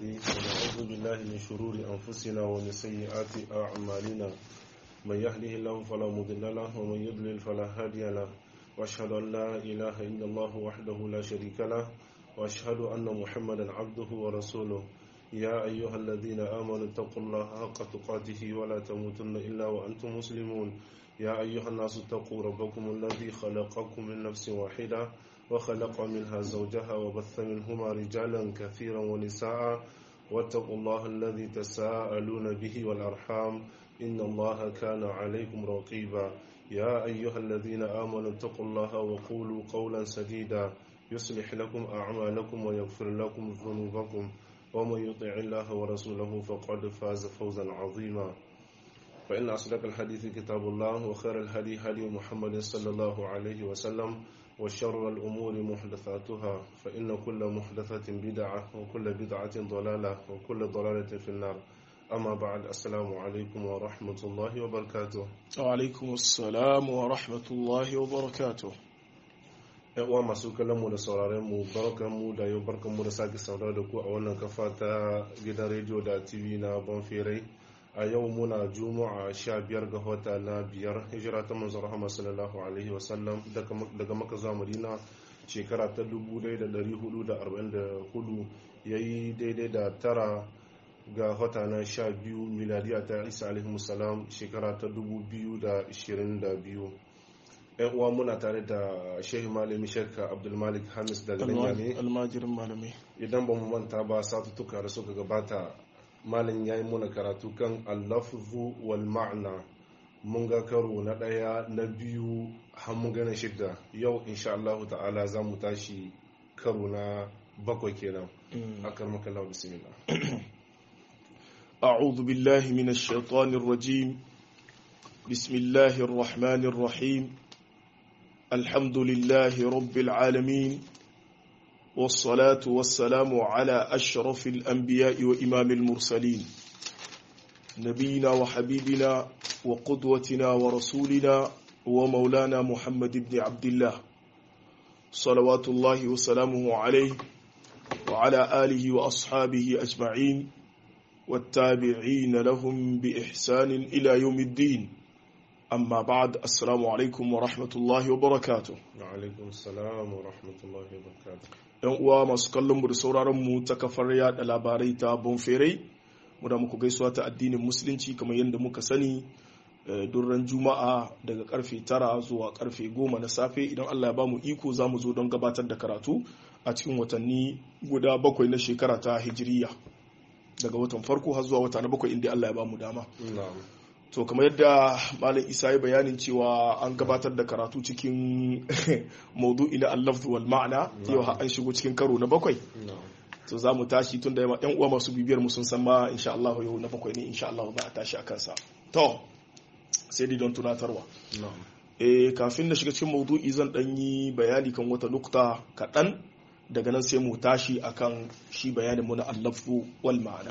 الهادي ونعوذ بالله من شرور أنفسنا ومن سيئات أعمالنا من يهده الله فلا مضل له ومن يضلل فلا هادي له وأشهد أن لا إله إلا الله وحده لا شريك له وأشهد أن محمدا عبده ورسوله يا أيها الذين آمنوا اتقوا الله حق تقاته ولا تموتن إلا وأنتم مسلمون يا أيها الناس اتقوا ربكم الذي خلقكم من نفس واحدة وخلق منها زوجها وبث منهما رجالا كثيرا ونساء واتقوا الله الذي تساءلون به والأرحام إن الله كان عليكم رقيبا يا أيها الذين آمنوا اتقوا الله وقولوا قولا سديدا يصلح لكم أعمالكم ويغفر لكم ذنوبكم ومن يطع الله ورسوله فقد فاز فوزا عظيما فإن أصدق الحديث كتاب الله وخير الهدي هدي محمد صلى الله عليه وسلم وشر الأمور محدثاتها فإن كل محدثة بدعة وكل بدعة ضلالة وكل ضلالة في النار أما بعد السلام عليكم ورحمة الله وبركاته وعليكم السلام ورحمة الله وبركاته uwa masu kallon mu da sauraren mu barkan mu da yau barkan mu da sake saurara da ku a wannan kafa ta gidan rediyo da tv na bonferai a yau muna juma'a sha biyar ga wata na biyar hijira ta manzon rahama sallallahu alaihi wasallam daga maka zuwa madina shekara ta 1444 yayi daidai da tara ga wata na sha biyu miladiya ta isa alaihi musalam shekara ta 2022 yan uwa muna tare da shehu malami shekka abdulmalik hamis daga ne almajirin malami idan ba mu manta ba satuttuka da suka gabata malin ya yi muna karatu kan allafuzu wal ma'ana mun ga karo na ɗaya na biyu har mun gana shidda yau insha Allah ta'ala za mu tashi karo na bakwai kenan akar makalla bismillah أعوذ بالله من الشيطان الرجيم بسم الله الرحمن الرحيم الحمد لله رب العالمين والصلاة والسلام على أشرف الأنبياء وإمام المرسلين نبينا وحبيبنا وقدوتنا ورسولنا ومولانا محمد بن عبد الله صلوات الله وسلامه عليه وعلى آله وأصحابه أجمعين والتابعين لهم بإحسان إلى يوم الدين amma ba'ad assalamu alaikum wa rahmatullahi wa barakatuh wa alaikum salam wa rahmatullahi wa barakatuh yan uwa masu kallon mu da sauraron mu ta kafar yada labarai ta bonferai mu da muku gaisuwa ta addinin musulunci kamar yadda muka sani durran juma'a daga karfe tara zuwa karfe goma na safe idan Allah ya ba mu iko za mu zo don gabatar da karatu a cikin watanni guda bakwai na shekara ta hijiriya daga watan farko har zuwa wata na bakwai inda Allah ya ba mu dama to kamar yadda malam isa ya bayanin cewa an gabatar da karatu cikin maudu'i na allafzu wal ma'ana yau an shigo cikin karo na bakwai to za mu tashi tun da yan uwa masu bibiyar mu sun san ma insha Allah yau na bakwai ne insha Allah za a tashi a kansa to sai dai don tunatarwa eh kafin na shiga cikin maudu'i zan dan yi bayani kan wata nukta kaɗan daga nan sai mu tashi akan shi bayanin mu na allafzu wal ma'ana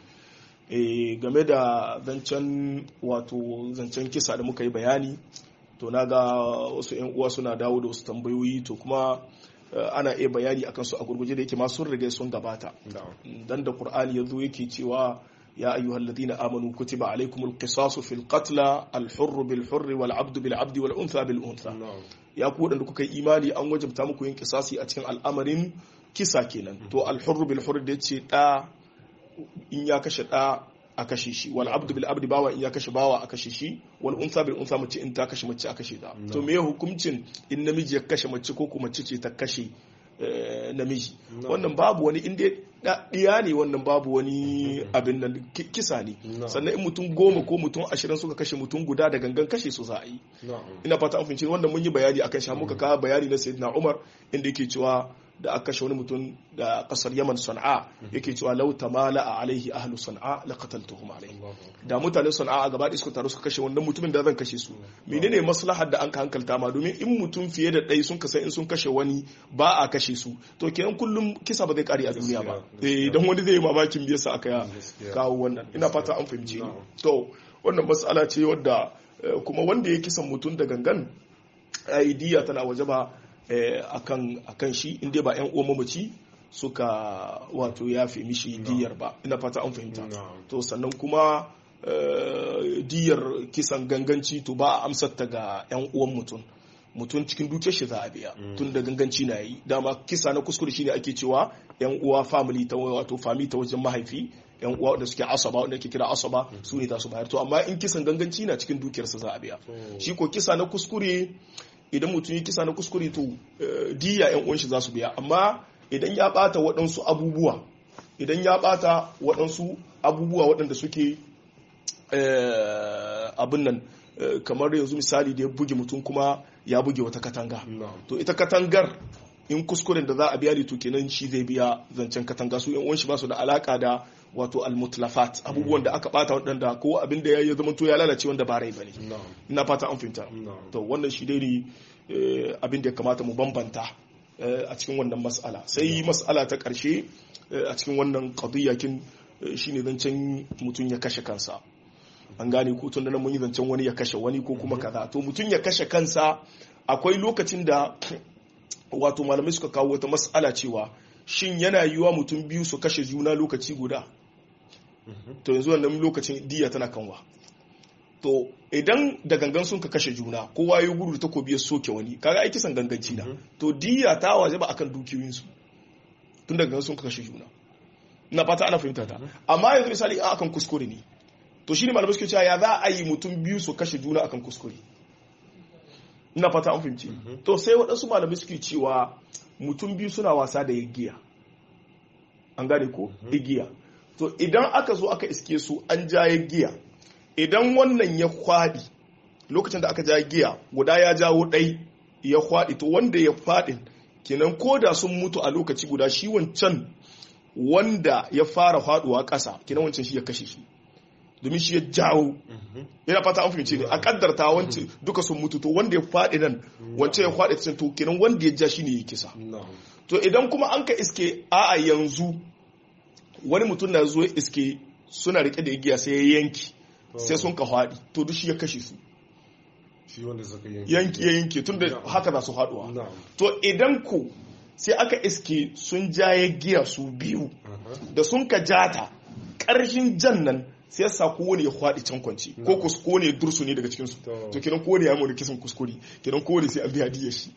game da zancen wato zancen kisa da muka yi bayani to na ga wasu 'yan uwa suna dawo da wasu tambayoyi to kuma ana iya bayani akan su a gurguje da yake ma sun riga sun gabata dan da qur'ani yazo yake cewa ya ayyuhal ladina amanu kutiba alaykumul qisasu fil qatla al hurr bil hurr wal abd bil abd wal untha bil untha ya ku wadanda kuka yi imani an wajabta muku yin kisasi a cikin al'amarin kisa kenan to al hurr bil hurr da yace da in ya kashe ɗa a kashe shi wal abdu bil abdi bawa in ya kashe bawa a kashe shi wal unsa bil unsa mace in ta kashe mace a kashe ta to me hukuncin in namiji ya kashe mace ko kuma mace ce ta kashe namiji wannan babu wani inda ɗiya ne wannan babu wani abin nan kisa ne sannan in mutum goma ko mutum ashirin suka kashe mutum guda da gangan kashe su za a yi ina fata an fahimci wannan mun yi bayani akan shi muka kawo bayani na sayyidina umar inda yake cewa da aka kashe wani mutum da kasar yaman sana'a yake cewa lau tamala a alaihi ahlu sana'a la qataltuhum alaihi da mutanen sana'a a gaba da suka taru suka kashe wannan mutumin da zan kashe su menene maslahar da an ka hankalta ma domin in mutum fiye da ɗaya sun kasa in sun kashe wani ba a kashe su to kenan kullum kisa ba zai kare a duniya ba eh dan wani zai yi mamakin me yasa aka kawo wannan ina fata an fahimci ni to wannan matsala ce wadda kuma wanda ya kisan mutum da gangan aidiya tana waje ba akan akan shi inda ba yan uwan mamaci suka wato yafe mishi diyar ba ina fata an fahimta Na'am. to sannan kuma eh, diyar kisan ganganci to ba a amsar ta ga 'yan uwan mutum mutum cikin dukiyar shi za a biya tun da ganganci na yi dama kisa na kuskure shine ake cewa 'yan uwa family ta wato family ta wajen mahaifi yan uwa da suke asaba wanda ake kira asaba su ne za su bayar to amma in kisan ganganci na cikin dukiyarsa za a biya shi ko kisa na kuskure idan mutum yi kisa na kuskure to eh, diya yan uwan shi za su biya amma idan ya bata waɗansu abubuwa idan ya bata waɗansu abubuwa waɗanda suke eh, abin nan eh, kamar yanzu misali da ya buge mutum kuma ya buge wata katanga Na'am. to ita katangar in kuskuren da za a biya ne to kenan shi zai biya zancen katanga su yan uwan shi ba su da alaka da wato almutlafat abubuwan da aka bata waɗanda ko abin da ya zama to ya lalace wanda ba rai bane Na'am. ina fata an fahimta Na'am. to wannan shi dai ne eh, abin da ya kamata mu bambanta eh, a cikin wannan mas'ala sai mas'ala ta ƙarshe eh, a cikin wannan qadiyyakin eh, shine zancen mutum ya kashe kansa an gane ko tun da nan mun yi zancen wani ya kashe wani ko kuma kaza to mutum ya kashe kansa akwai lokacin da wato malamai suka kawo wata mas'ala cewa shin yana yiwa mutum biyu su kashe juna lokaci guda to yanzu wannan lokacin diya tana kanwa to idan da gangan sun ka kashe juna kowa ya gudu da takobi ya soke wani kaga aiki san ganganci na to diya ta waje ba akan dukiyoyinsu tun da gangan sun ka kashe juna na fata ana fahimta ta amma yanzu misali a akan kuskure ne to shine malamai suke cewa ya za a yi mutum biyu su kashe juna akan kuskure ina fata an fahimci to sai waɗansu malamai suke cewa mutum biyu suna wasa da igiya an gane ko igiya to idan aka zo aka iske su an ja giya idan wannan ya kwadi lokacin da aka ja giya guda ya jawo ɗai ya kwadi to wanda ya fadin kenan ko da sun mutu a lokaci guda shi wancan wanda ya fara faduwa ƙasa kenan wancan shi ya kashe shi domin shi ya jawo yana fata an fahimce ne a kaddarta wancan duka sun mutu to wanda ya faɗi nan wancan ya faɗi can to kenan wanda ya ja shi ne ya kisa Na'am. to idan kuma an ka iske a'a yanzu wani mutum na zo iske suna rike da igiya sai ya yanki sai sun ka faɗi to duk shi ya kashe su Shi wanda suka yanke. yanki ya yanke tun da haka za su haɗuwa Na'am. to idan ku sai aka iske sun ja ya giya su biyu Aha. da sun ka jata ƙarshen jan nan sai sa kowane ya kwaɗi can kwanci ko kus kowane dursu ne daga cikinsu To. to kiran kowane ya mawani kisan kuskure kiran kowane sai an biya diya shi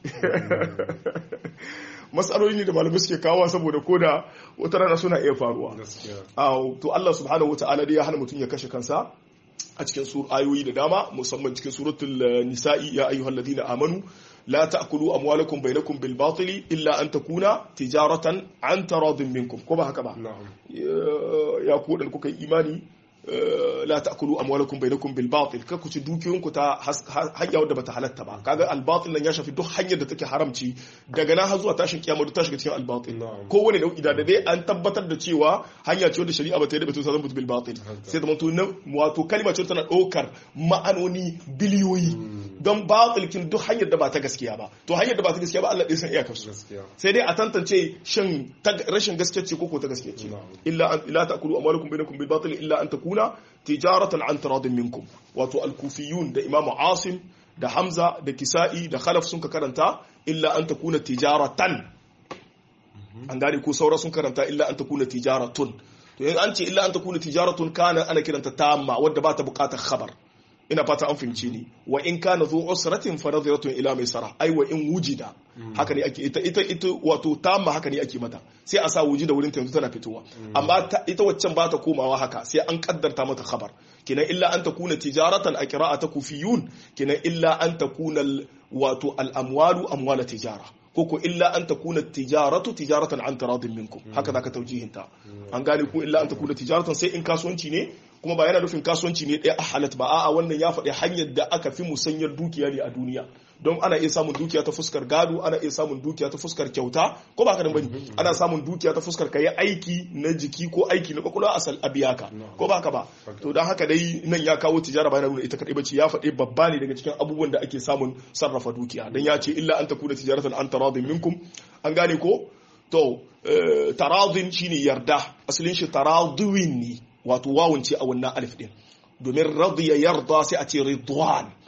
matsaloli ne da malamai suke kawo saboda ko da wata rana suna iya faruwa Gaskiya. Aw, to Allah subhanahu wa ta'ala dai ya hana mutum ya kashe kansa a cikin sur ayoyi da dama musamman cikin suratul eh, nisa'i ya ayyuhal ladina amanu la ta'kulu amwalakum bainakum bil batili illa an takuna tijaratan an taradin minkum ko ba haka ba Na'am. ya ya ku dan kuka yi imani eh, la ta'kulu amwalakum bainakum bil batil ka ku ci dukiyoyinku ta has- ha- hanya wadda bata halatta ba kaga al batil nan ya shafi duk hanyar da take haramci daga nan har zuwa tashin kiyama duk ta shiga cikin al batil Na'am. kowane nau'i da dai an tabbatar da cewa hanya ce wadda shari'a ba ta yi da batun zan mutu bil batil Haka. sai da mutu na wato kalma ce tana ɗaukar ma'anoni biliyoyi don batil kin duk hanyar da ba ta gaskiya ba to hanyar da ba ta gaskiya ba Allah ɗaya san iyakar su Gaskiya. sai dai a tantance shin ta rashin gaskiya ce ko ko ta gaskiya ce Na'am. illa an ila ta'kulu amwalakum bainakum bil batil illa an takuna tijaratan an taradin minkum wato al-kufiyun da imamu asim da hamza da kisa'i da khalaf sun ka karanta illa an takuna tijaratan an gane ko saura sun karanta illa an takuna tijaratun to in an ce illa an takuna tijaratun kana ana kiranta tamma wadda ba ta bukatar khabar ina fata an fahimci ni wa in kana zu usratin fa nadhiratun ila maisara ai wa in wujida haka ne ake ita ita ita wato tamma haka ne ake mata sai a sa wujida wurin ta yanzu tana fitowa amma ta- ita waccan ba ta komawa haka sai an kaddarta mata khabar kinan illa an takuna tijaratan a qira'ata kufiyun kinan illa an takuna al- wato al amwalu amwala tijara ko ko illa an takuna tijaratu tijaratan an taradin minkum haka zaka taujihinta an gane ko illa an takuna tijaratan sai in kasuwanci ne kuma ba yana nufin kasuwanci ne ɗaya a halat ba a'a wannan ya faɗi hanyar da aka fi musanyar dukiya ne a duniya don ana iya samun dukiya ta fuskar gado ana iya samun dukiya ta fuskar kyauta ko ba haka nan bane ana samun dukiya ta fuskar kayi aiki na jiki ko aiki na kwakwalwa asal a biya ka ko ba haka ba to don haka dai nan ya kawo tijara bayan nuna ita kadai bace ya faɗi babba ne daga cikin abubuwan da ake samun sarrafa dukiya dan ya ce illa an takuna tijaratan an taradin minkum an gane ko to eh, taradin shine yarda asalin shi taradwin ne wato wawun ce a wannan alif din domin radiya yarda sai a ce ridwan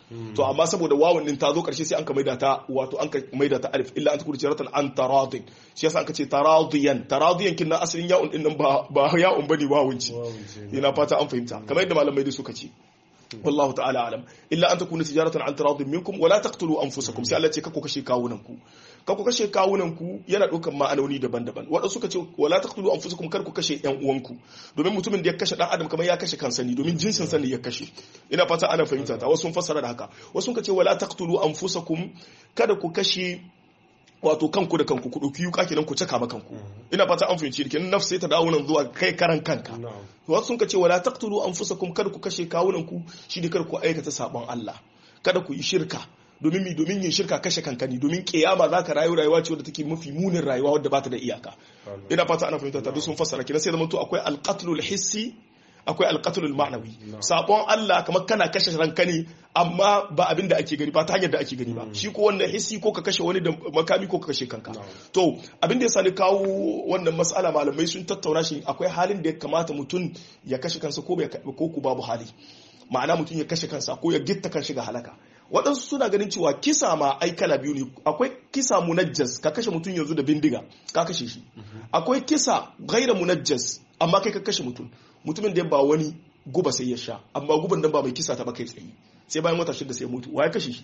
to amma saboda wawun din ta zo karshe sai an ka maida ta wato an ka maida ta alif illa an takuna tijaratan an taradin shi yasa an ka ce taradiyan taradiyan kin na asalin ya'un din nan ba ba ya'un bane wawun ce ina fata an fahimta kamar yadda malamai da suka ce wallahu ta'ala alam illa an takuna tijaratan an taradin minkum wala taqtulu anfusakum sai Allah ce kako kashe kawunan ku kako kashe kawunan ku yana ɗaukan ma'anoni daban-daban waɗansu suka ce wala taqtulu anfusakum kar ku kashe ƴan uwanku domin mutumin da ya kashe dan adam kamar ya kashe kansa ne domin jinsin sa ne ya kashe ina fata ana fahimta ta wasu sun fassara da haka wasu suka ce wala taqtulu anfusakum kada ku kashe wato kanku da kanku ku ɗauki yuka kenan ku caka ma kanku ina fata an fahimci kenan nafsi sai ta dawo nan zuwa kai karan kanka wasu sun ce wala taqtulu anfusakum kada ku kashe kawunan ku shi ne kada ku aikata sabon Allah kada ku yi shirka domin mi domin yin shirka kashe kanka ne domin kiyama za ka rayu rayuwa ce wadda take mafi munin rayuwa wadda ba ta da iyaka ina fata ana fahimta ta duk sun fassara kenan sai zama to akwai alqatlul hissi akwai alqatlul ma'nawi sabon Allah kamar kana kashe ranka ne amma ba abin da ake gani ba ta hanyar da ake gani ba shi ko wannan hissi ko ka kashe wani da makami ko ka kashe kanka to abin da ya sani kawo wannan mas'ala malamai sun tattauna shi akwai halin da ya kamata mutum ya kashe kansa ko ko ku babu hali ma'ana mutum ya kashe kansa ko ya gitta kan shiga halaka waɗansu suna ganin cewa kisa ma ai kala biyu ne akwai kisa munajjas ka kashe mutum yanzu da bindiga ka kashe shi akwai kisa gaira munajjas amma kai ka kashe mutum mutumin da ya ba wani guba sai ya sha amma guban nan ba mai kisa ta ba kai tsaye sai bayan wata shida sai mutu wa ya kashe shi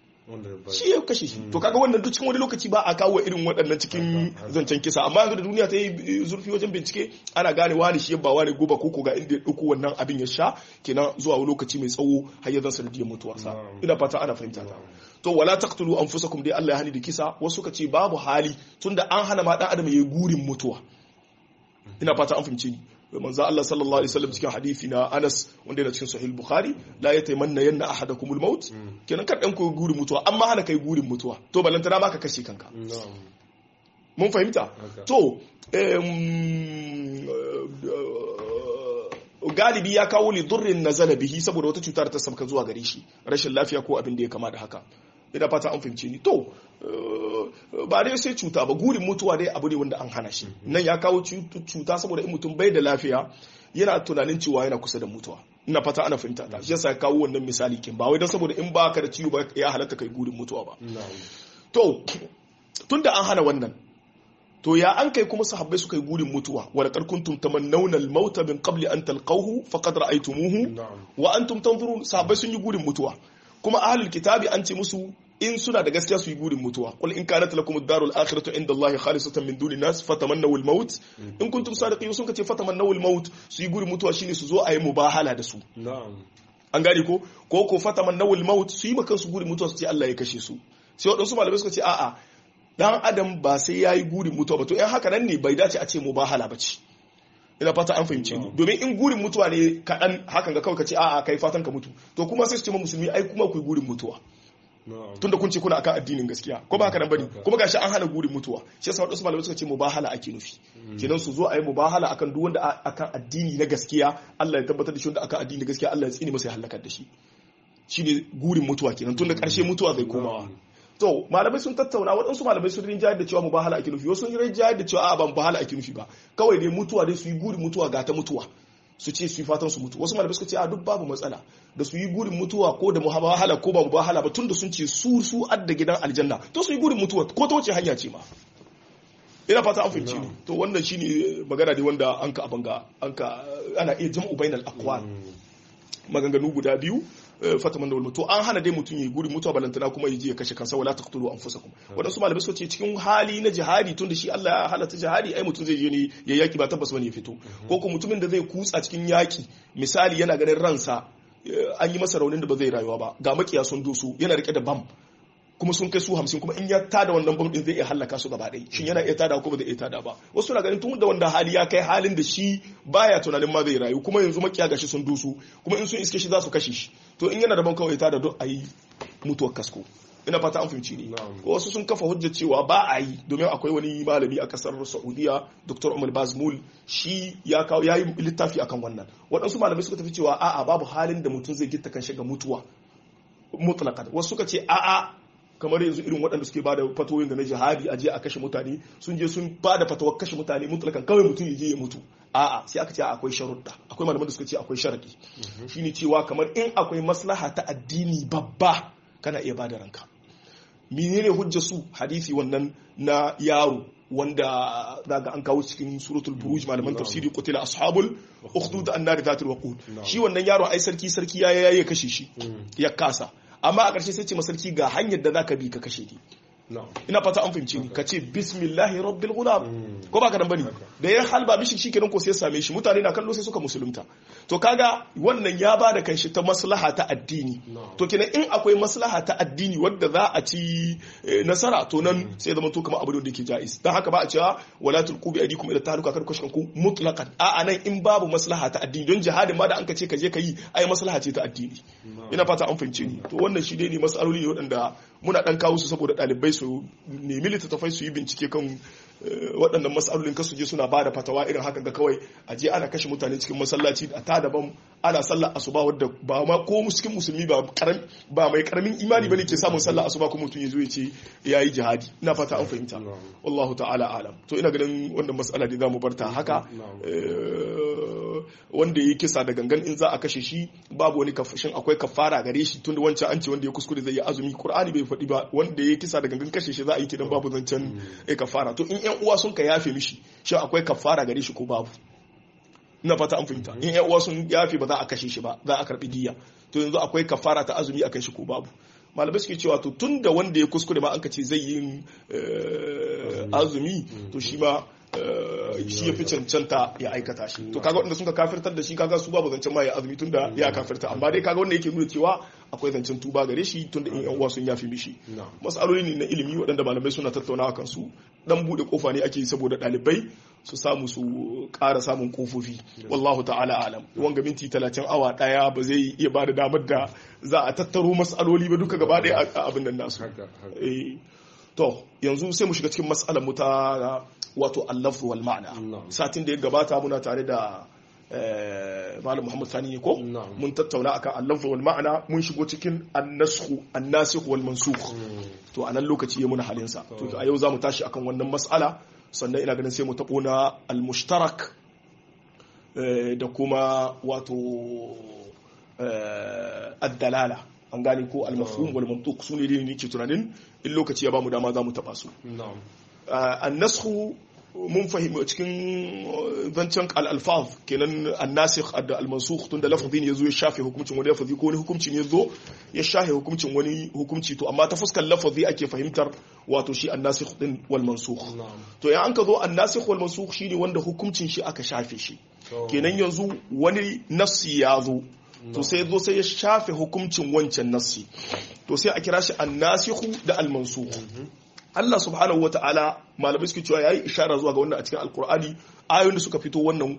shi ya kashe shi to kaga wannan duk cikin wani lokaci ba a kawo irin waɗannan cikin zancen kisa amma yanzu da duniya ta yi zurfi wajen bincike ana gane wani shi ba wani guba ko ga inda ya ɗauko wannan abin ya sha kenan zuwa lokaci mai tsawo har ya zan sanadiyar mutuwarsa ina fata ana fahimta ta to wala taqtulu anfusakum dai Allah ya hani da kisa wasu suka ce babu hali tunda an hana ma dan adam yayi gurin mutuwa ina fata an fahimce ni manzo Allah sallallahu alaihi wasallam cikin hadisi na Anas wanda yana cikin Sahih Bukhari la yatamanna yanna ahadakumul maut kenan kar dan ku gurin mutuwa amma hana kai gurin mutuwa to balantana ma ka kashe kanka mun fahimta to galibi ya kawo li durrin nazala bihi saboda wata cutar ta sabka zuwa gare shi rashin lafiya ko abin da ya kama da haka ina fata an fahimce ni to ba dai sai cuta ba gurin mutuwa dai abu ne wanda an hana shi nan ya kawo cuta saboda in mutum bai da lafiya yana tunanin cewa yana kusa da mutuwa ina fata ana fahimta ta shi yasa ya kawo wannan misali kin ba wai dan saboda in ba ka da ciwo ba ya halatta kai gurin mutuwa ba to tunda an hana wannan to ya an kai kuma sahabbai suka yi gurin mutuwa wa laqad kuntum tamannawna al-mauta min qabli an talqahu faqad ra'aytumuhu wa antum tanzurun sahabbai sun yi gurin mutuwa kuma ahlul kitabi an ce musu in suna da gaskiya su yi gurin mutuwa qul in kanat lakum ad-darul akhiratu inda Allah khalisatan min duni nas fatamannaw al-maut in kuntum sadiqin sun kace fatamannaw al-maut su yi gurin mutuwa shine su zo a yi mubahala da su an gane ko ko ko fatamannaw al-maut su yi maka su gurin mutuwa su ce Allah ya kashe su sai wadansu malamai suka ce a'a dan adam ba sai yayi gurin mutuwa ba to in haka nan ne bai dace a ce mubahala ba ce ina fata an fahimce ni domin in gurin mutuwa ne kaɗan hakan ga kawai ka ce a'a kai fatan ka mutu to kuma sai su ce ma musulmi ai kuma ku gurin mutuwa tunda kun ce kuna akan addinin gaskiya ko ba haka nan bane kuma gashi an hana gurin mutuwa shi yasa wadansu malamai suka ce mubahala ake nufi kenan su zo a yi mubahala akan duk wanda akan addini na gaskiya Allah ya tabbatar da shi wanda akan addini na gaskiya Allah ya tsini masa ya halakar da shi shine gurin mutuwa kenan tunda karshe mutuwa zai komawa to malamai sun tattauna waɗansu malamai sun rinjayar da cewa mubahala ake nufi wasu sun rinjayar da cewa a ban mubahala ake nufi ba kawai dai mutuwa dai su yi gurin mutuwa ga ta mutuwa su ce su yi fatan su mutu wasu malamai suka ce a duk babu matsala da su yi gurin mutuwa ko da mubahala ko ba mubahala ba tunda sun ce su su adda gidan aljanna to su yi gurin mutuwa ko ta wace hanya ce ma ina fata an fahimci ne to wannan shine magana ne wanda an ka abanga an ka ana iya jam'u bainal aqwal maganganu guda biyu fataman da to an hana dai mutum yi guri mutuwa balantana kuma yaje ya kashe kansa wala taqtulu anfusakum wadansu malamai suka ce cikin hali na jihadi tun da shi Allah ya halatta jihadi ai mutum zai je ne ya yaki ba tabbas bane ya fito ko ko mutumin da zai kutsa cikin yaki misali yana ganin ransa an yi masa raunin da ba zai rayuwa ba ga makiya sun doso yana rike da bam kuma sun kai su hamsin kuma in ya tada wannan bam din zai iya hallaka su gaba ɗaya shin yana iya tada ko ba zai iya tada ba wasu na ganin tun da wanda hali ya kai halin da shi baya tunanin ma zai rayu kuma yanzu makiya gashi sun dusu kuma in sun iske shi za su kashe shi to in yana da ban kawai tada don a yi mutuwar kasko ina fata an fahimci ne wasu sun kafa hujjar cewa ba a yi domin akwai wani malami a kasar saudiya dr umar bazmul shi ya kawo ya yi littafi akan wannan waɗansu malamai suka tafi cewa a'a babu halin da mutum zai gitta kan shiga mutuwa mutlaqan wasu suka ce a'a kamar yanzu irin waɗanda suke bada fatoyin da na jihadi a je a kashe mutane sun je sun bada fatawar kashe mutane mutlakan kawai mutum ya je ya mutu a'a sai aka ce akwai sharuɗa akwai malaman da suka ce akwai sharadi shine cewa kamar in akwai maslaha ta addini babba kana iya bada ranka menene hujja su hadisi wannan na yaro wanda daga an kawo cikin suratul buruj malaman tafsiri qutila ashabul ukhdud an-nar dhatul waqud shi wannan yaro ai sarki sarki ya yayi kashe shi ya kasa amma a ƙarshe sai ce masarki ga hanyar da zaka bi ka kashe ni ina fata an fahimci ni ka ce bismillahi rabbil gulam ko ba ka dan bane da ya halba mishi shikenan ko sai ya same shi mutane na kallo sai suka musulunta to kaga wannan ya ba da kanshi ta maslaha ta addini to kenan in akwai maslaha ta addini wadda za a ci nasara to nan sai zama to kamar abu da yake jaiz dan haka ba a cewa wala tulqu bi aydikum ila tahluka kar kushin ku mutlaqan a anan in babu maslaha ta addini don jihadin ma da an ka ce ka je ka yi ai maslaha ce ta addini ina fata an fahimce ni to wannan shi dai ne masaloli ne waɗanda muna dan kawo su saboda ɗalibai su nemi littattafai su yi bincike kan waɗannan matsalolin kasu je suna ba da fatawa irin haka ga kawai a je ana kashe mutane cikin masallaci a ta daban ana sallar asuba wadda ba ma ko cikin musulmi ba ba mai karamin imani bane ke samun sallar asuba kuma mutum ya zo ya ce ya yi jihadi ina fata an fahimta wallahu ta'ala alam to ina ganin wannan matsala da zamu barta haka wanda ya kisa da gangan in za a kashe shi babu wani kafashin akwai kafara gare shi tunda wancan an ce wanda ya kuskure zai yi azumi qur'ani bai faɗi ba wanda ya kisa da gangan kashe shi za a yi kidan babu zancen kafara to in yan uwa sun ka yafe mishi shi akwai kafara gare shi ko babu ina fata an fahimta in yan uwa sun yafe ba za a kashe shi ba za a karbi diya to yanzu akwai kafara ta azumi akan shi ko babu malamai suke cewa to tun da wanda ya kuskure ma an ka ce zai yi azumi to shi ma shi ya fi cancanta ya aikata shi to kaga wanda suka kafirtar da shi kaga su babu zancen ma ya azumi tunda ya kafirta amma dai kaga wanda yake nuna cewa akwai zancen tuba gare shi tunda in yan uwa sun yafi mishi masaloli ne na ilimi waɗanda malamai suna tattaunawa kan su dan bude kofa ne ake saboda ɗalibai su samu su ƙara samun kofofi wallahu ta'ala alam wanga minti talatin awa ɗaya ba zai iya ba da damar da za a tattaro masaloli ba duka gaba ɗaya a abin nan nasu to yanzu sai mu shiga cikin matsalar mu ta wato allaf wal ma'ana satin da ya gabata muna tare da malam muhammad sani ne ko mun tattauna akan allaf wal ma'ana mun shigo cikin annasku annasikh wal mansukh to a nan lokaci ya muna halin sa to a yau zamu tashi akan wannan mas'ala sannan ina ganin sai mu tabo na al mushtarak da kuma wato ad-dalala an gane ko al-mafhum wal mantuq su ne ne ke tunanin in lokaci ya bamu dama za mu taba su an-nasxu mun fahimci cikin zancen al-alfaz kenan an-nasikh da al-mansukh tun da lafazin yazo ya shafe hukuncin wani lafazi ko wani hukunci ne yazo ya shafe hukuncin wani hukunci to amma ta fuskar lafazi ake fahimtar wato shi an-nasikh din wal mansukh to ya an ka zo an-nasikh wal mansukh shine wanda hukuncin shi aka shafe shi kenan yanzu wani nassi ya zo to sai zo sai ya shafe hukuncin wancan nassi to sai a kira shi annasihu da almansuhu Allah subhanahu wa ta'ala malamai suke cewa yayi ishara zuwa ga wannan a cikin alkur'ani ayoyin da suka fito wannan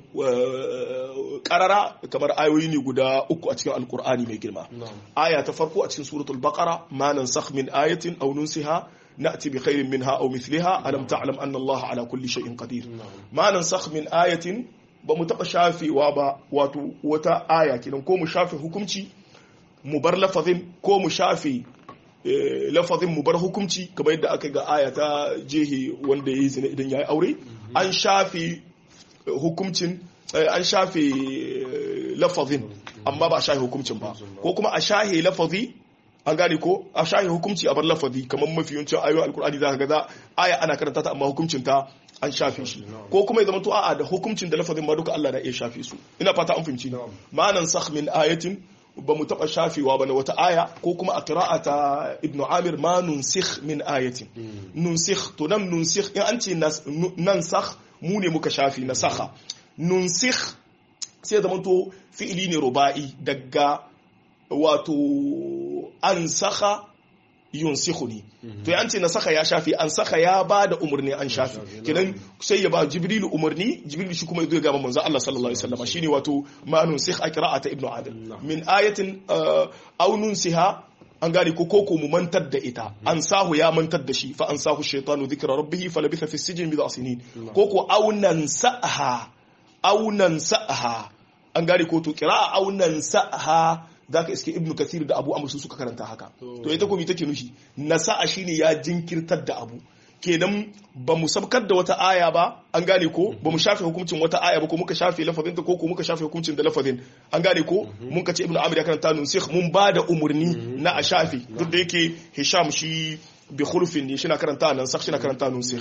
karara kamar ayoyi ne guda uku a cikin alkur'ani mai girma aya ta farko a cikin suratul baqara ma nansakh min ayatin aw nunsiha na'ti bi khairin minha aw mithliha alam ta'lam anna Allah ala kulli shay'in qadir ma nansakh min ayatin ba mu taɓa shafewa ba wato wata aya kenan ko mu shafe hukunci mu bar lafazin ko mu shafe lafazin mu bar hukunci kamar yadda aka ga aya ta jehe wanda ya yi zina idan ya yi aure an shafe hukuncin an shafe lafazin amma ba a shafe hukuncin ba ko kuma a shahe lafazi an gane ko a shahe hukunci a bar lafazi kamar mafi yawancin ayoyin alkur'ani za ka ga za aya ana karanta ta amma hukuncin ta an shafe shi ko kuma ya zama to a'a da hukuncin da lafazin ma duka Allah na iya shafe su ina fata an fahimci ni ma'anan sakh min ayatin ba mu taba shafewa ba na wata aya ko kuma a qira'ata ibnu amir ma nunsikh min ayatin nunsikh to nan nunsikh in an ce nan sakh mu ne muka shafi na sakha nunsikh sai zama to fi'ili ne ruba'i daga wato an sakha yunsihu ne to ya ce na saka ya shafi an saka ya ba da umarni an shafi kidan sai ya ba jibrilu umarni jibrilu shi kuma ya ga manzo Allah sallallahu alaihi wasallam shine wato ma nunsikh a qira'ata ibnu adil min ayatin aw nunsiha an gane ko koko mu mantar da ita an sahu ya mantar da shi fa an sahu shaytanu dhikra rabbih falabitha fi sijni bid'a sinin koko aw nansaha aw nansaha an gane ko to qira'a aw nansaha zaka iske ibnu kathir da abu amr su suka karanta haka to ita ko me take nufi nasa'a shine ya jinkirtar da abu kenan ba mu sabkar da wata aya ba an gane ko ba mu shafe hukuncin wata aya ba ko muka shafe lafazin ta ko ko muka shafe hukuncin da lafazin an gane ko mun ka ce ibnu amir ya karanta nusikh mun ba da umurni na a shafe duk da yake hisham shi bi khulfin ne shi na karanta nan sakh shi na karanta nusikh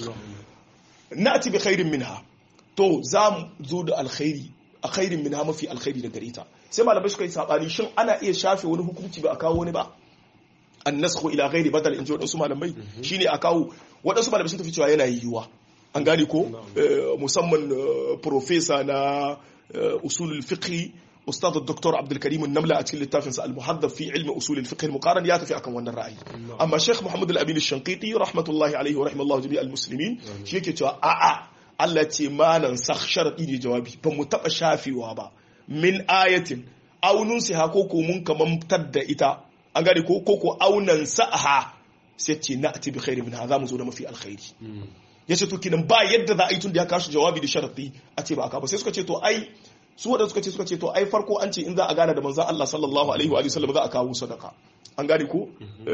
na'ti bi khairin minha to za mu zo da alkhairi a khairin minha mafi alkhairi da gareta sai malamai suka yi sabani shin ana iya shafe wani hukunci ba a kawo wani ba annasku ila ghairi badal in ji waɗansu malamai shine a kawo waɗansu malamai sun tafi cewa yana yiwuwa an gane ko musamman profesa na usulul fiqh ustad dr abdul karim an-namla a cikin littafin sa al-muhaddab fi ilmi usul al-fiqh al-muqaran ya tafi akan wannan ra'ayi amma sheikh muhammad al-amin ash-shanqiti rahmatullahi alayhi wa rahimallahu jami' al-muslimin shi yake cewa a'a Allah ce manan sakh sharadi ne jawabi ba mu taba shafewa ba min ayatin aunun siha ko ko mun kamantar da ita an gane ko ko aunan sa'aha sai ce na ati bi khairi min za mu zo da mafi alkhairi yace to kinan ba yadda za a yi tun da ya kashi jawabi da sharadi a ce ba aka ba sai suka ce to ai su wadanda suka ce suka ce to ai farko an ce in za a gana da manzon Allah sallallahu alaihi wa sallam za a kawo sadaka an gane ko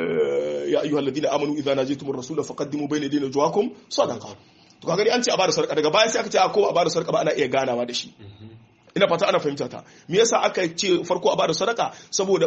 ya ayyuhal ladina amanu idza najitumur rasul faqaddimu bayna yadayna jawakum sadaqa to kaga an ce a bada sadaka daga baya sai aka ce a ko a bada sadaka ba ana iya ganawa da shi ina fata ana fahimta ta me yasa aka ce farko a bada sadaka saboda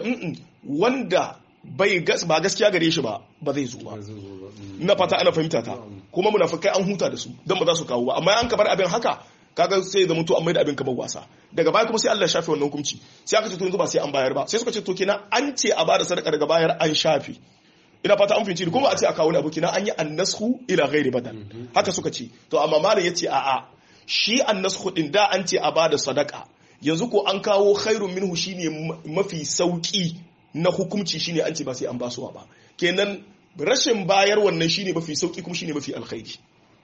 wanda bai ba gaskiya gare shi ba ba zai zo ba ina fata ana fahimta ta kuma munafikai an huta da su dan ba za su kawo ba amma an ka bar abin haka kaga sai ya zama to an mai da abin kamar wasa daga baya kuma sai Allah ya shafe wannan hukunci sai aka ce to yanzu ba sai an bayar ba sai suka ce to kenan an ce a bada sadaka daga bayar an shafe ina fata an fahimci kuma a ce a kawo wani abu kenan an yi annashu ila ghairi badal haka suka ce to amma malam yace a'a shi annashu din da an ce a bada sadaka yanzu ko an kawo khairun minhu shine mafi sauki na hukunci shine an ce ba sai an basuwa ba kenan rashin bayar wannan shine mafi sauki kuma shine mafi alkhairi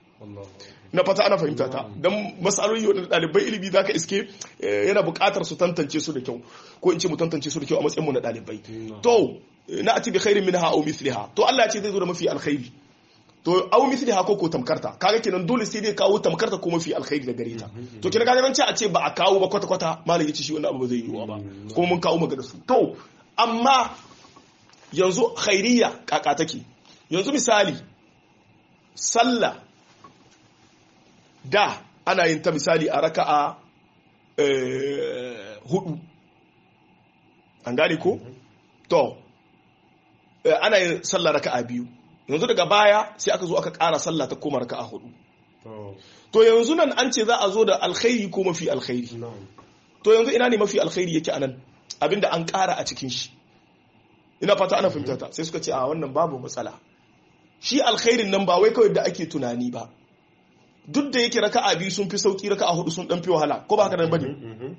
na fata ana fahimta ta don matsaloli wadda ɗalibai ilimi za ka iske yana buƙatar su tantance su da kyau ko in ce mu tantance su da kyau a matsayinmu na ɗalibai to na ati bi khairin minha aw mithliha to Allah ya ce zai zo da mafi alkhairi to aw mithliha ko ko tamkarta kaga kenan dole sai dai kawo tamkarta ko mafi alkhairi da gare ta to kenan kaga nan ce a ce ba a kawo ba kwata kwata malam yace shi wannan abu ba zai yiwu ba kuma mun kawo magana su to amma yanzu khairiyya kaka take yanzu misali sallah da ana yin ta misali a raka'a hudu an gane ko to ana yin sallah raka'a biyu yanzu daga baya sai aka zo aka ƙara sallah ta koma raka'a hudu to yanzu nan an ce za a zo da alkhairi ko mafi alkhairi to yanzu ina ne mafi alkhairi yake anan abinda an ƙara a cikin shi ina fata ana fahimta ta sai suka ce a wannan babu matsala shi alkhairin nan ba wai kawai da ake tunani ba duk da yake raka'a biyu sun fi sauki raka'a hudu sun dan fi wahala ko ba haka nan bane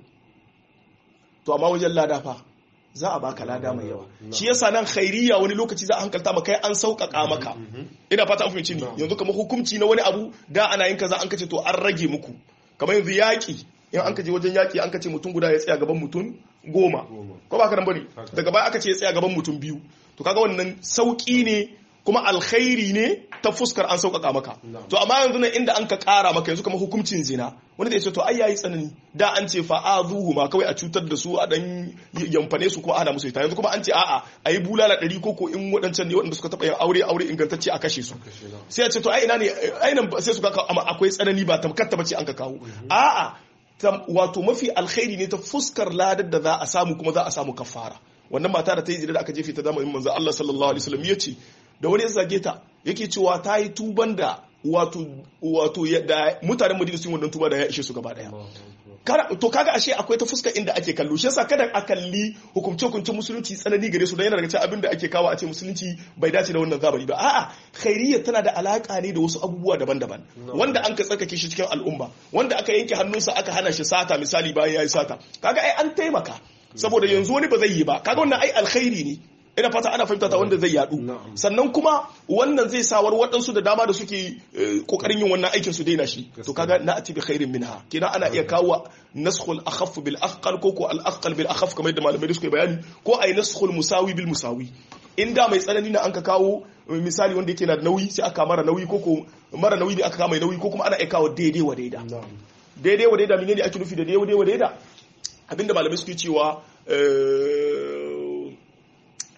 to amma wajen lada fa za a baka lada mai yawa shi yasa nan khairiyya wani lokaci za a hankalta maka kai an sauƙaƙa maka ina fata an fahimci ni yanzu kamar hukunci na wani abu da ana yin kaza an kace to an rage muku kamar yanzu yaƙi in an kaje wajen yaƙi an kace mutum guda ya tsaya gaban mutum goma ko ba haka nan bane daga baya aka ce ya tsaya gaban mutum biyu to kaga wannan sauƙi ne kuma alkhairi ne ta fuskar an sauƙaƙa maka to amma yanzu nan inda an ka ƙara maka yanzu kamar hukuncin zina wani da ya ce to ai yayi tsanani da an ce fa azuhu ma kawai a cutar da su a dan yamfane su kuma ana musu ita yanzu kuma an ce a'a ayi bulala ɗari ko ko in waɗancan ne waɗanda suka taɓa yin aure aure ingantacce a kashe su sai a ce to ai ina ne ai nan sai su ga akwai tsanani ba tamkar ta bace an ka kawo a'a wato mafi alkhairi ne ta fuskar ladar da za a samu kuma za a samu kafara wannan mata da ta yi zina da aka jefe ta zamanin manzo Allah sallallahu alaihi wasallam ya ce da wani ya zage ta yake cewa ta yi tuban da wato wato da mutanen Madina sun wannan tuba da ya ishe su gaba daya to kaga ashe akwai ta fuska inda ake kallo shi yasa kada a kalli hukumce hukuncin musulunci tsanani gare su dan yana daga cikin abin da ake kawo a ce musulunci bai dace da wannan zamani ba a'a khairiyya tana da alaka ne da wasu abubuwa daban-daban wanda an ka tsarkake shi cikin al'umma wanda aka yanke hannunsa aka hana shi sata misali bayan yayi sata kaga ai an taimaka saboda yanzu wani ba zai yi ba kaga wannan ai alkhairi ne ina fata ana fahimta ta wanda zai yadu sannan kuma wannan zai sawar waɗansu da dama da suke kokarin yin wannan aikin su daina shi to kaga na ati bi khairin minha kina ana iya kawo naskhul akhaff bil athqal ko ko al athqal bil akhaff kamar yadda malamai suka bayani ko ai naskhul musawi bil musawi in da mai tsanani na an ka kawo misali wanda yake na da nauyi sai aka mara nauyi ko ko mara nauyi ne aka kama mai nauyi ko kuma ana iya kawo daidai wa daida daidai wa daida menene ake nufi da daidai wa daida abinda malamai suke cewa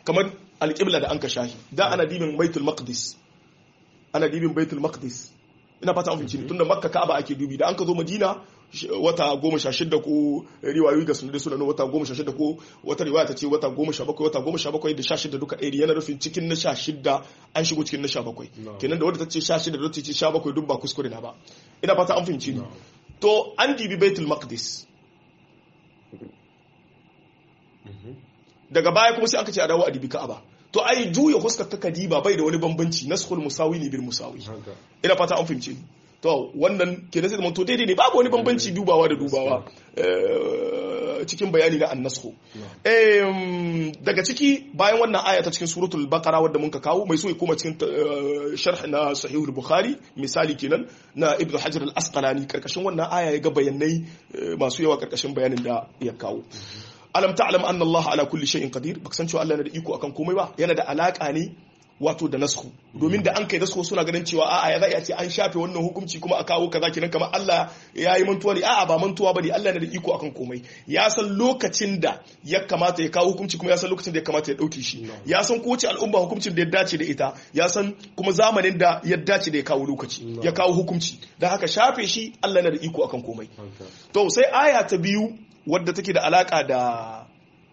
kamar alƙibla da an ka shahi da ana dibin baitul maqdis ana dibin baitul maqdis ina fata an fahimci tunda makka ka'aba ake dubi da an ka zo madina wata goma sha shida ko riwayoyi ga sunan sunan wata goma sha shida ko wata riwaya ta ce wata goma sha bakwai wata goma sha bakwai da sha shida duka ɗaya yana rufin cikin na sha shida an shigo cikin na sha bakwai kenan da wadda ta ce sha shida da wadda ta ce sha bakwai duk ba kuskure na ba ina fata an fahimci ni to an dibi baitul maqdis daga baya kuma sai aka ce a dawo a dibi ka'aba to ai juya huskar ta kadiba bai da wani bambanci naskhul musawi ne bil musawi ina fata an fahimce ni to wannan kenan sai to daidai ne babu wani bambanci dubawa da dubawa cikin bayani na annasku daga ciki bayan wannan aya ta cikin suratul baqara wadda mun ka kawo mai so ya koma cikin sharh na sahihul bukhari misali kenan na ibnu hajar al asqalani karkashin wannan aya ya ga bayanai masu yawa karkashin bayanin da ya kawo alam ta'lam anna allah ala kulli shay'in qadir baka san cewa allah yana da iko akan komai ba yana da alaka ne wato da nasku domin da an kai nasku suna ganin cewa a'a ya za a ce an shafe wannan hukunci kuma a kawo kaza kenan kamar Allah ya yi mantuwa ne a'a ba mantuwa bane Allah yana da iko akan komai ya san lokacin da ya kamata ya kawo hukunci kuma ya san lokacin da ya kamata ya dauke shi ya san kowace al'umma hukuncin da ya dace da ita ya san kuma zamanin da ya dace da ya kawo lokaci ya kawo hukunci da haka shafe shi Allah yana da iko akan komai to sai aya ta biyu wadda take da alaka da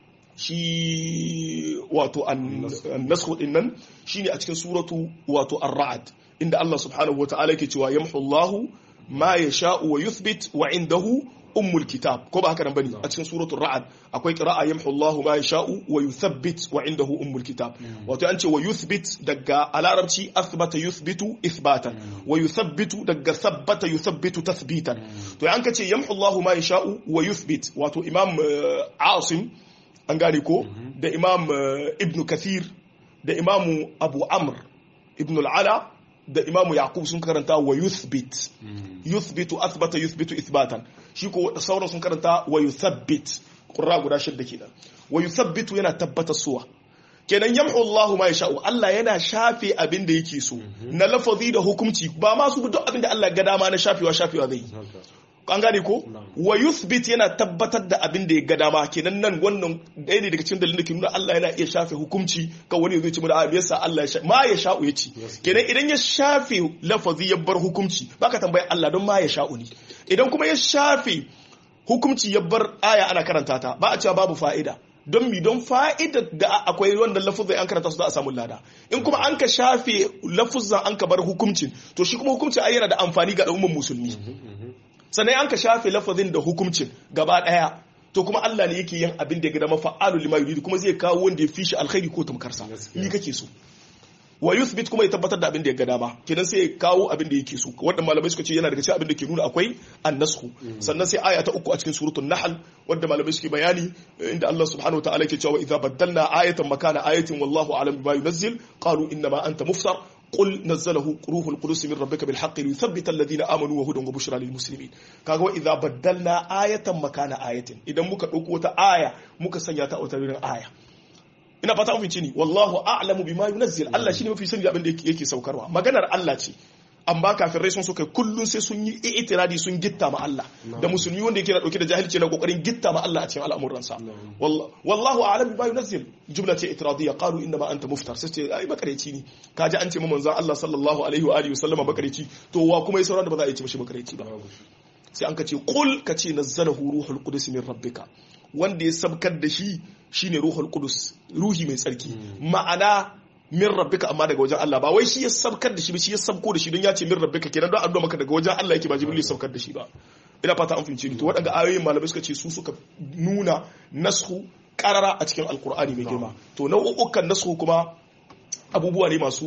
shi wato annasku din nan shine a cikin suratu wato ar-ra'd inda Allah subhanahu wata'ala yake cewa yamhu Allahu ma yasha'u wa yuthbit wa indahu ummul kitab ko ba haka nan bane a cikin suratul ra'd akwai qira'a yamhu Allahu ma yasha'u wa yuthabbit wa indahu ummul kitab wato an ce wa yuthbit daga alarabci athbata yuthbitu ithbatan wa yuthabbitu daga thabbata yuthabbitu tathbitan to an ka ce yamhu Allahu ma yasha'u wa yuthbit wato imam Asim an gane ko da imam ibn kathir da imam abu amr ibn al'ala da imam yaqub sun karanta wa yuthbit yuthbitu athbata yuthbitu ithbatan shi ko sauran sun karanta wa yuthabbit qurra guda shidda kenan wa yuthabbitu yana tabbatar suwa kenan yamhu Allahu ma yasha'u Allah yana shafe abin da yake so na lafazi da hukunci ba ma su duk abin da Allah ga dama na shafewa shafewa zai an gane ko wa yuthbit yana tabbatar da abin da ya ga dama kenan nan wannan ɗaya ne daga cikin dalilin da ke nuna Allah yana iya shafe hukunci kan wani zai ce mu da a yasa Allah ya ma ya sha'u ya ci kenan idan ya shafe lafazi ya bar hukunci baka tambayi Allah don ma ya sha'u ne idan kuma ya shafe hukunci ya bar aya ana karanta ta ba a cewa babu fa'ida don mi don fa'ida da akwai wanda lafuzai an karanta su za a samu lada in kuma an ka shafe lafuzan an ka bar hukuncin to shi kuma hukunci ai yana da amfani ga al'ummar musulmi sannan an ka shafe lafazin da hukuncin gaba daya to kuma Allah ne yake yin abin da ya gada mafa'alu lima yuridu kuma zai kawo wanda ya fi shi alkhairi ko tamkarsa ni kake so wa yuthbit kuma ya tabbatar da abin da ya ga dama kenan sai ya kawo abin da yake so wanda malamai suka ce yana daga cikin abin da ke nuna akwai annasku sannan sai aya ta uku a cikin suratul nahl wanda malamai suke bayani inda Allah subhanahu wa ta'ala yake cewa idza baddalna ayatan makana ayatin wallahu a'lam bima yunazzil qalu inna ma anta muftar قل نزله روح القدس من ربك بالحق ليثبت الذين امنوا وهدى وبشرى للمسلمين kaga wa idza baddalna ayatan makana ayatin idan muka dauko wata aya muka sanya ta a wata wurin aya ina fata mun ni wallahu a'lamu bima yunazzil Allah shine mafi sani abin da yake saukarwa maganar Allah ce amma kafirai sun suka kullun sai sun yi itiradi sun gitta ma Allah da musulmi wanda yake dauke da jahilci na kokarin gitta ma Allah a cikin al'amuransa wallahu a'lam bima yunazzil jumla ce itiradiyya qalu inna ma anta muftar sai ce ai makareci ne kaji an ce mu manzon Allah sallallahu alaihi wa alihi wasallama makareci to wa kuma ya sauran da ba za a yi ce mishi makareci ba sai an ka ce qul ka ce nazzalahu ruhul qudus min rabbika wanda ya sabkar da shi shine ruhul qudus ruhi mai tsarki ma'ana min rabbika amma daga wajen Allah ba wai shi ya sabkar da shi ba shi ya sabko da shi don ya ce min rabbika kenan don an maka daga wajen Allah yake ba jibril ya sabkar da shi ba ina fata an fahimce ni to waɗanda ayoyin malamai suka ce su suka nuna nashu karara a cikin alkur'ani mai girma to nau'ukan nashu kuma abubuwa ne masu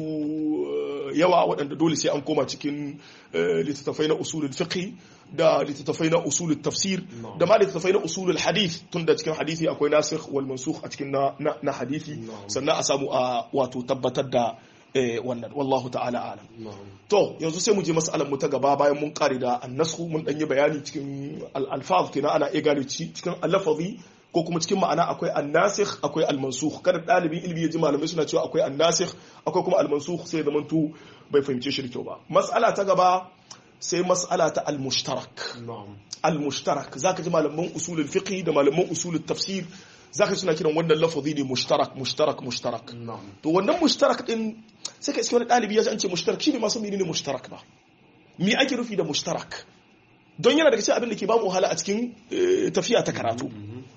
yawa waɗanda dole sai an koma cikin littattafai na usulul fiqh da littattafai na usulul tafsir da ma littattafai na usulul hadith tun da cikin hadisi akwai nasikh wal mansukh a cikin na hadisi sannan a samu a wato tabbatar da wannan wallahu ta'ala alam to yanzu sai mu je mas'alar mu ta gaba bayan mun kare da annasku mun dan yi bayani cikin al-alfaz kenan ana iya gane cikin al-lafazi ko kuma cikin ma'ana akwai annasikh akwai almansukh kada dalibin ilimi ya ji malamai suna cewa akwai annasikh akwai kuma almansukh sai zaman tu bai fahimce shi da kyau ba mas'ala ta gaba sai mas'ala ta al-mushtarak na'am al-mushtarak zaka ji malaman usulul fiqh da malaman usulul tafsir zaka suna kiran wannan lafazi ne mushtarak mushtarak mushtarak na'am to wannan mushtarak din sai ka iske wani dalibi ya ji an ce mushtarak shi ne ma san menene mushtarak ba me ake rufi da mushtarak don yana daga cikin abin da ke ba mu wahala a cikin eh, tafiya ta karatu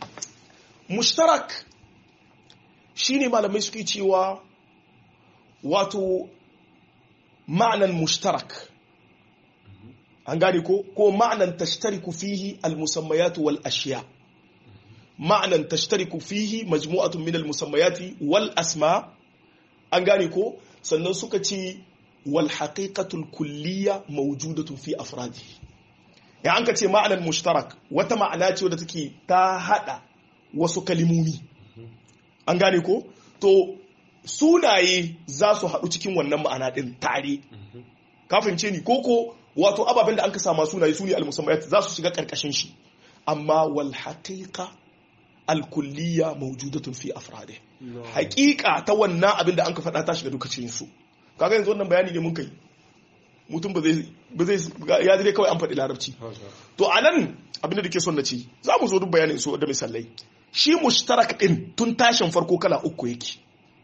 mushtarak shine malamai suke cewa wato ma'anan mushtarak an gane ko ko ma'anan tashtariku fihi al-musammayat wal ashiya ma'anan tashtariku fihi majmu'atun min al-musammayati wal asma an gane ko sannan suka ce wal haqiqatul kulliyya mawjudatun fi afradi ya an ka ce ma'anan mushtarak wata ma'ana ce wadda take ta hada wasu kalimomi an gane ko to sunaye za su haɗu cikin wannan ma'ana ɗin tare kafin ce ni koko wato ababen da an ka sama sunaye su ne al-musammayat za su shiga ƙarƙashin shi amma wal haqiqa al-kulliyya mawjudatun fi afradi haƙiƙa ta wannan abin da an ka faɗa ta shiga duka cikin su kaga yanzu wannan bayani ne mun kai mutum ba zai ba zai ya dai kawai an faɗi larabci to anan abin da ke son na ci za mu zo duk bayanin su da misalai shi mushtarak din tun tashin farko kala uku yake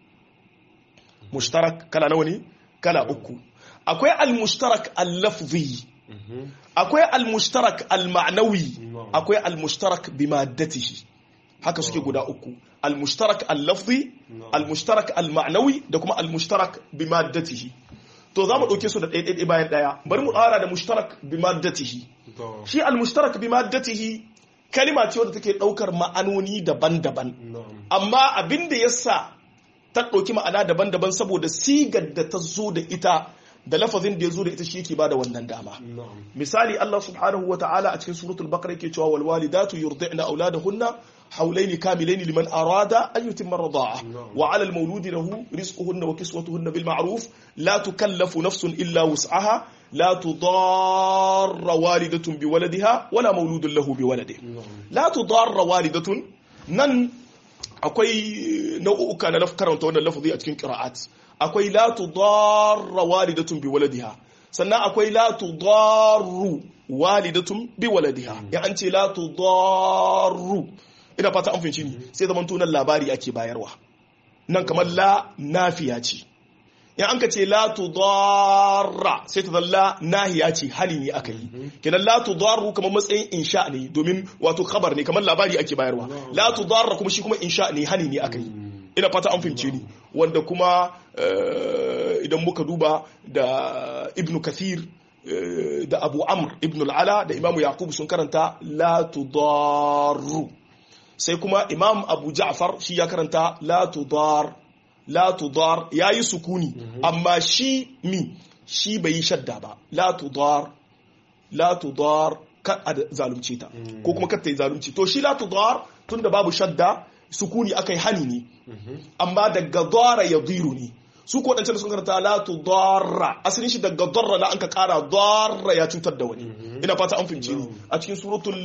mushtarak kala nawa ne kala uku akwai al-mushtarak al-lafzi akwai al-mushtarak al-ma'nawi akwai al-mushtarak bi maddatihi haka suke guda uku al-mushtarak al-lafzi al-mushtarak al-ma'nawi da kuma al-mushtarak bi maddatihi to za mu ɗauke su da ɗaya bayan ɗaya bari mu ƙara da mushtarak bi maddatihi to shi al-mushtarak bi maddatihi kalima ce wadda take ɗaukar ma'anoni daban-daban na'am amma abin da yasa ta ɗauki ma'ana daban-daban saboda sigar da ta zo da ita da lafazin da ya zo da ita shi yake bada wannan dama na'am misali Allah subhanahu wa ta'ala a cikin suratul baqara yake cewa wal walidatu yurdi'na auladahunna hawlayn kamilayn liman arada an yutimma rida'a wa 'ala al mawludi lahu rizquhunna wa kiswatuhunna bil ma'ruf la tukallafu nafsun illa wus'aha la tudarra walidatun bi waladiha wala mawludun lahu bi waladihi na'am la tudarra walidatun nan akwai nau'uka na laf- karanta wannan lafazi a cikin qira'at akwai la tudarra walidatun bi waladiha sannan akwai la tudarru walidatun bi waladiha ya an ce la tudarru ina fata an fahimci ni sai zaman tunan labari ake bayarwa nan kamar la nafiya ce in an ka ce la tudarra sai ta zalla nahiya ce hali ne aka yi kenan la tudarru kamar matsayin insha ne domin wato khabar ne kamar labari ake bayarwa la tudarra kuma shi kuma insha ne hali ne aka yi ina fata an fahimce ni wanda kuma eh, idan muka duba da ibnu kathir eh, da abu amr ibn al'ala da imamu yaqub sun karanta la tudarru sai kuma imam abu ja'far shi ya karanta la tudar la tudar yayi sukuni amma shi mi shi bai yi shadda ba la tudar la tudar ka a zalunce ta ko kuma kar ta yi zalunci to shi la tudar tunda babu shadda sukuni akai hani ne amma daga dara ya diru ne su ko wadancan da sun karanta la tudarra asalin shi daga darra la an ka kara darra ya cutar da wani ina fata an fahimce ni a cikin suratul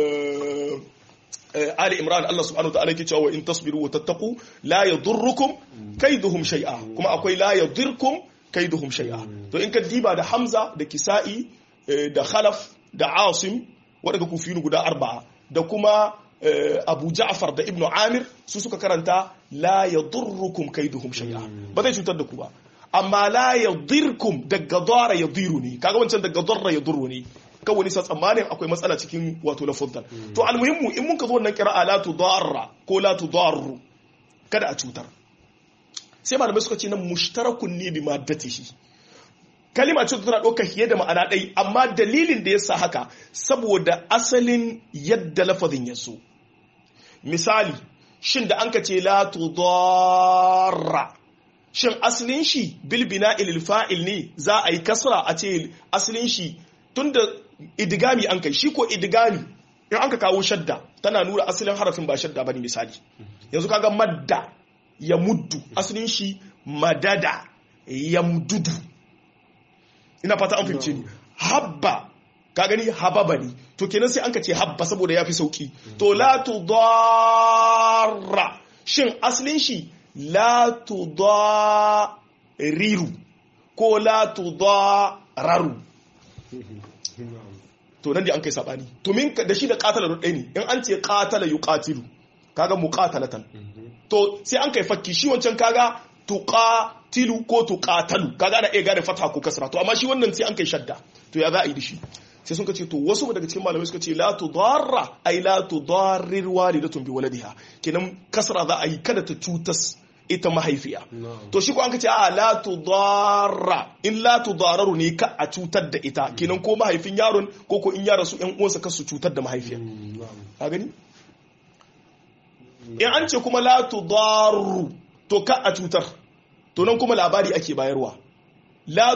eh, eh, Ali Imran Allah subhanahu wa ta'ala yake cewa in tasbiru wa tattaqu la yadurrukum kaiduhum shay'a kuma akwai la yadirkum kaiduhum shay'a to in ka diba da Hamza da Kisa'i eh, da Khalaf da Asim wadanda kufinu guda arba'a da kuma eh, Abu Ja'far da Ibn Amir su suka karanta la yadurrukum kaiduhum shay'a ba zai cutar da ku ba amma la yadirkum daga dara yadiru ne kaga wancan daga darra yadurru ne kan wani sa tsammanin akwai matsala cikin wato lafuzan to almuhimmu in mun ka zo wannan kira'a la tudarra ko la tudarru kada a cutar sai malamai suka ce nan mushtarakun ne bi maddatihi kalima ce tana ɗaukar fiye da ma'ana ɗai amma dalilin da ya sa haka saboda asalin yadda lafazin ya so misali shin da an ka ce la tudarra shin asalin shi bil bina'il fa'il ne za a yi kasra a ce asalin shi tunda idigami an kai shi ko idigami in an ka kawo shadda tana nuna asalin harafin ba shadda bane misali yanzu kaga madda ya muddu asalin shi madada ya mdudu ina fata an fahimce ni habba ka gani hababa ne to kenan sai an ka ce habba saboda ya fi sauki to la tudarra shin asalin shi la tudariru ko la tudararu to nan da an kai sabani to min da shi da qatala da ɗaya ne in an ce qatala yuqatilu kaga muqatalatan to sai an kai fakki shi wancan kaga tuqatilu ko tuqatalu kaga ana iya gane fatha ko kasra to amma shi wannan sai an kai shadda to ya za a yi da shi sai sun ce to wasu daga cikin malamai suka ce la tudarra ay la tudarrir walidatun bi waladiha kenan kasra za a yi kada ta cutas ita mahaifiya to shi ko an kace a la tudarra in la tudararu ne ka a cutar da ita kenan ko mahaifin yaron ko ko in yara su yan uwansa kasu cutar da mahaifiya ka gani in an ce kuma la tudarru to ka a cutar to nan kuma labari ake bayarwa la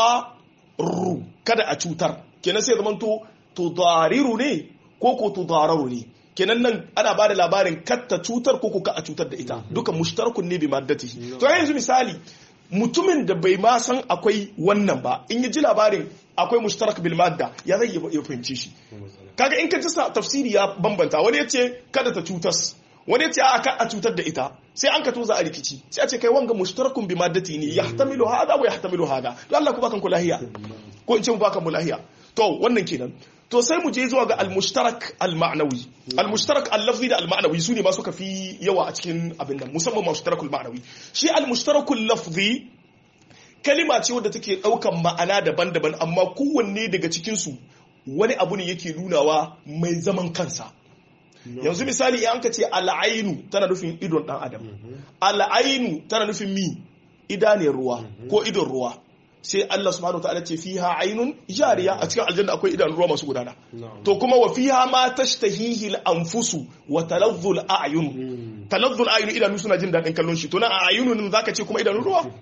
tudarru kada a cutar kenan sai zaman to tudariru ne ko ko tudararu ne kenan nan ana bada labarin katta cutar ko ko ka a cutar da ita dukan mushtarakun ne bi maddati to yanzu misali mutumin da bai ma san akwai wannan ba in ya ji labarin akwai mushtarak bil madda ya zai ya fahimci shi kaga in ka ji tafsiri ya bambanta wani ya ce kada ta cutas wani ya ce a ka a cutar da ita sai an ka toza a rikici sai a ce kai wanga mushtarakun bi maddati ne yahtamilu hada wa yahtamilu hada to Allah ku bakan ku lahiya ko in ce mu bakan mu lahiya to wannan kenan to sai mu je zuwa ga al-mushtarak al-ma'nawi al-mushtarak al-lafzi da al-ma'nawi su ne ma suka fi yawa a cikin abin nan musamman mushtarakul ma'nawi shi al-mushtarakul lafzi kalima ce wadda take daukan ma'ana daban-daban amma kowanne daga cikin su wani abu ne yake nunawa mai zaman kansa yanzu misali an ka ce al'ainu tana nufin idon dan adam al'ainu tana nufin mi idaniyar ruwa ko idon ruwa sai Allah subhanahu wa ta'ala ce fiha ainun jariya a cikin aljanna akwai idanun ruwa masu gudana to kuma wa fiha ma tashtahihi al-anfusu wa taladhdhu al-a'yun taladhdhu al-a'yun idanu suna jin dadin kallon shi to na a'yunun zaka ce kuma idanun ruwa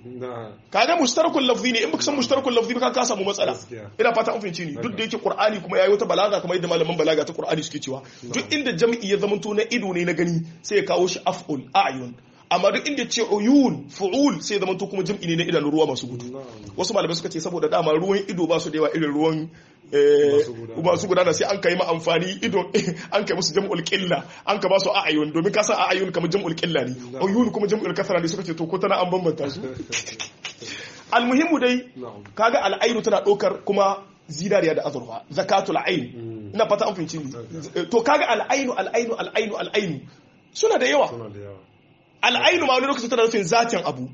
kaga mushtarakul lafzi ne in baka san mushtarakul lafzi ba ka samu matsala ina fata an fahimci ni duk da yake qur'ani kuma yayi wata balaga kamar yadda malaman balaga ta qur'ani suke cewa duk inda jam'i ya zamanto na ido ne na gani sai ya kawo shi af'ul a'yun amma duk inda ce uyun fu'ul sai zama to kuma jam'i ne na idanun ruwa masu gudu wasu malamai suka ce saboda dama ruwan ido ba su da yawa irin ruwan masu gudana sai an kai ma amfani ido an kai musu jam'ul qilla an ka ba su a'ayun domin ka san a'ayun kamar jam'ul qilla ne uyun kuma jam'ul kasra ne suka ce to ko tana an bambanta su almuhimmu dai kaga al'ainu tana ɗaukar kuma zinariya da azurfa zakatul ain ina fata an fahimci to kaga al'ainu al'ainu al'ainu al'ainu suna da yawa al'ainu ma wani lokacin tana nufin zatin abu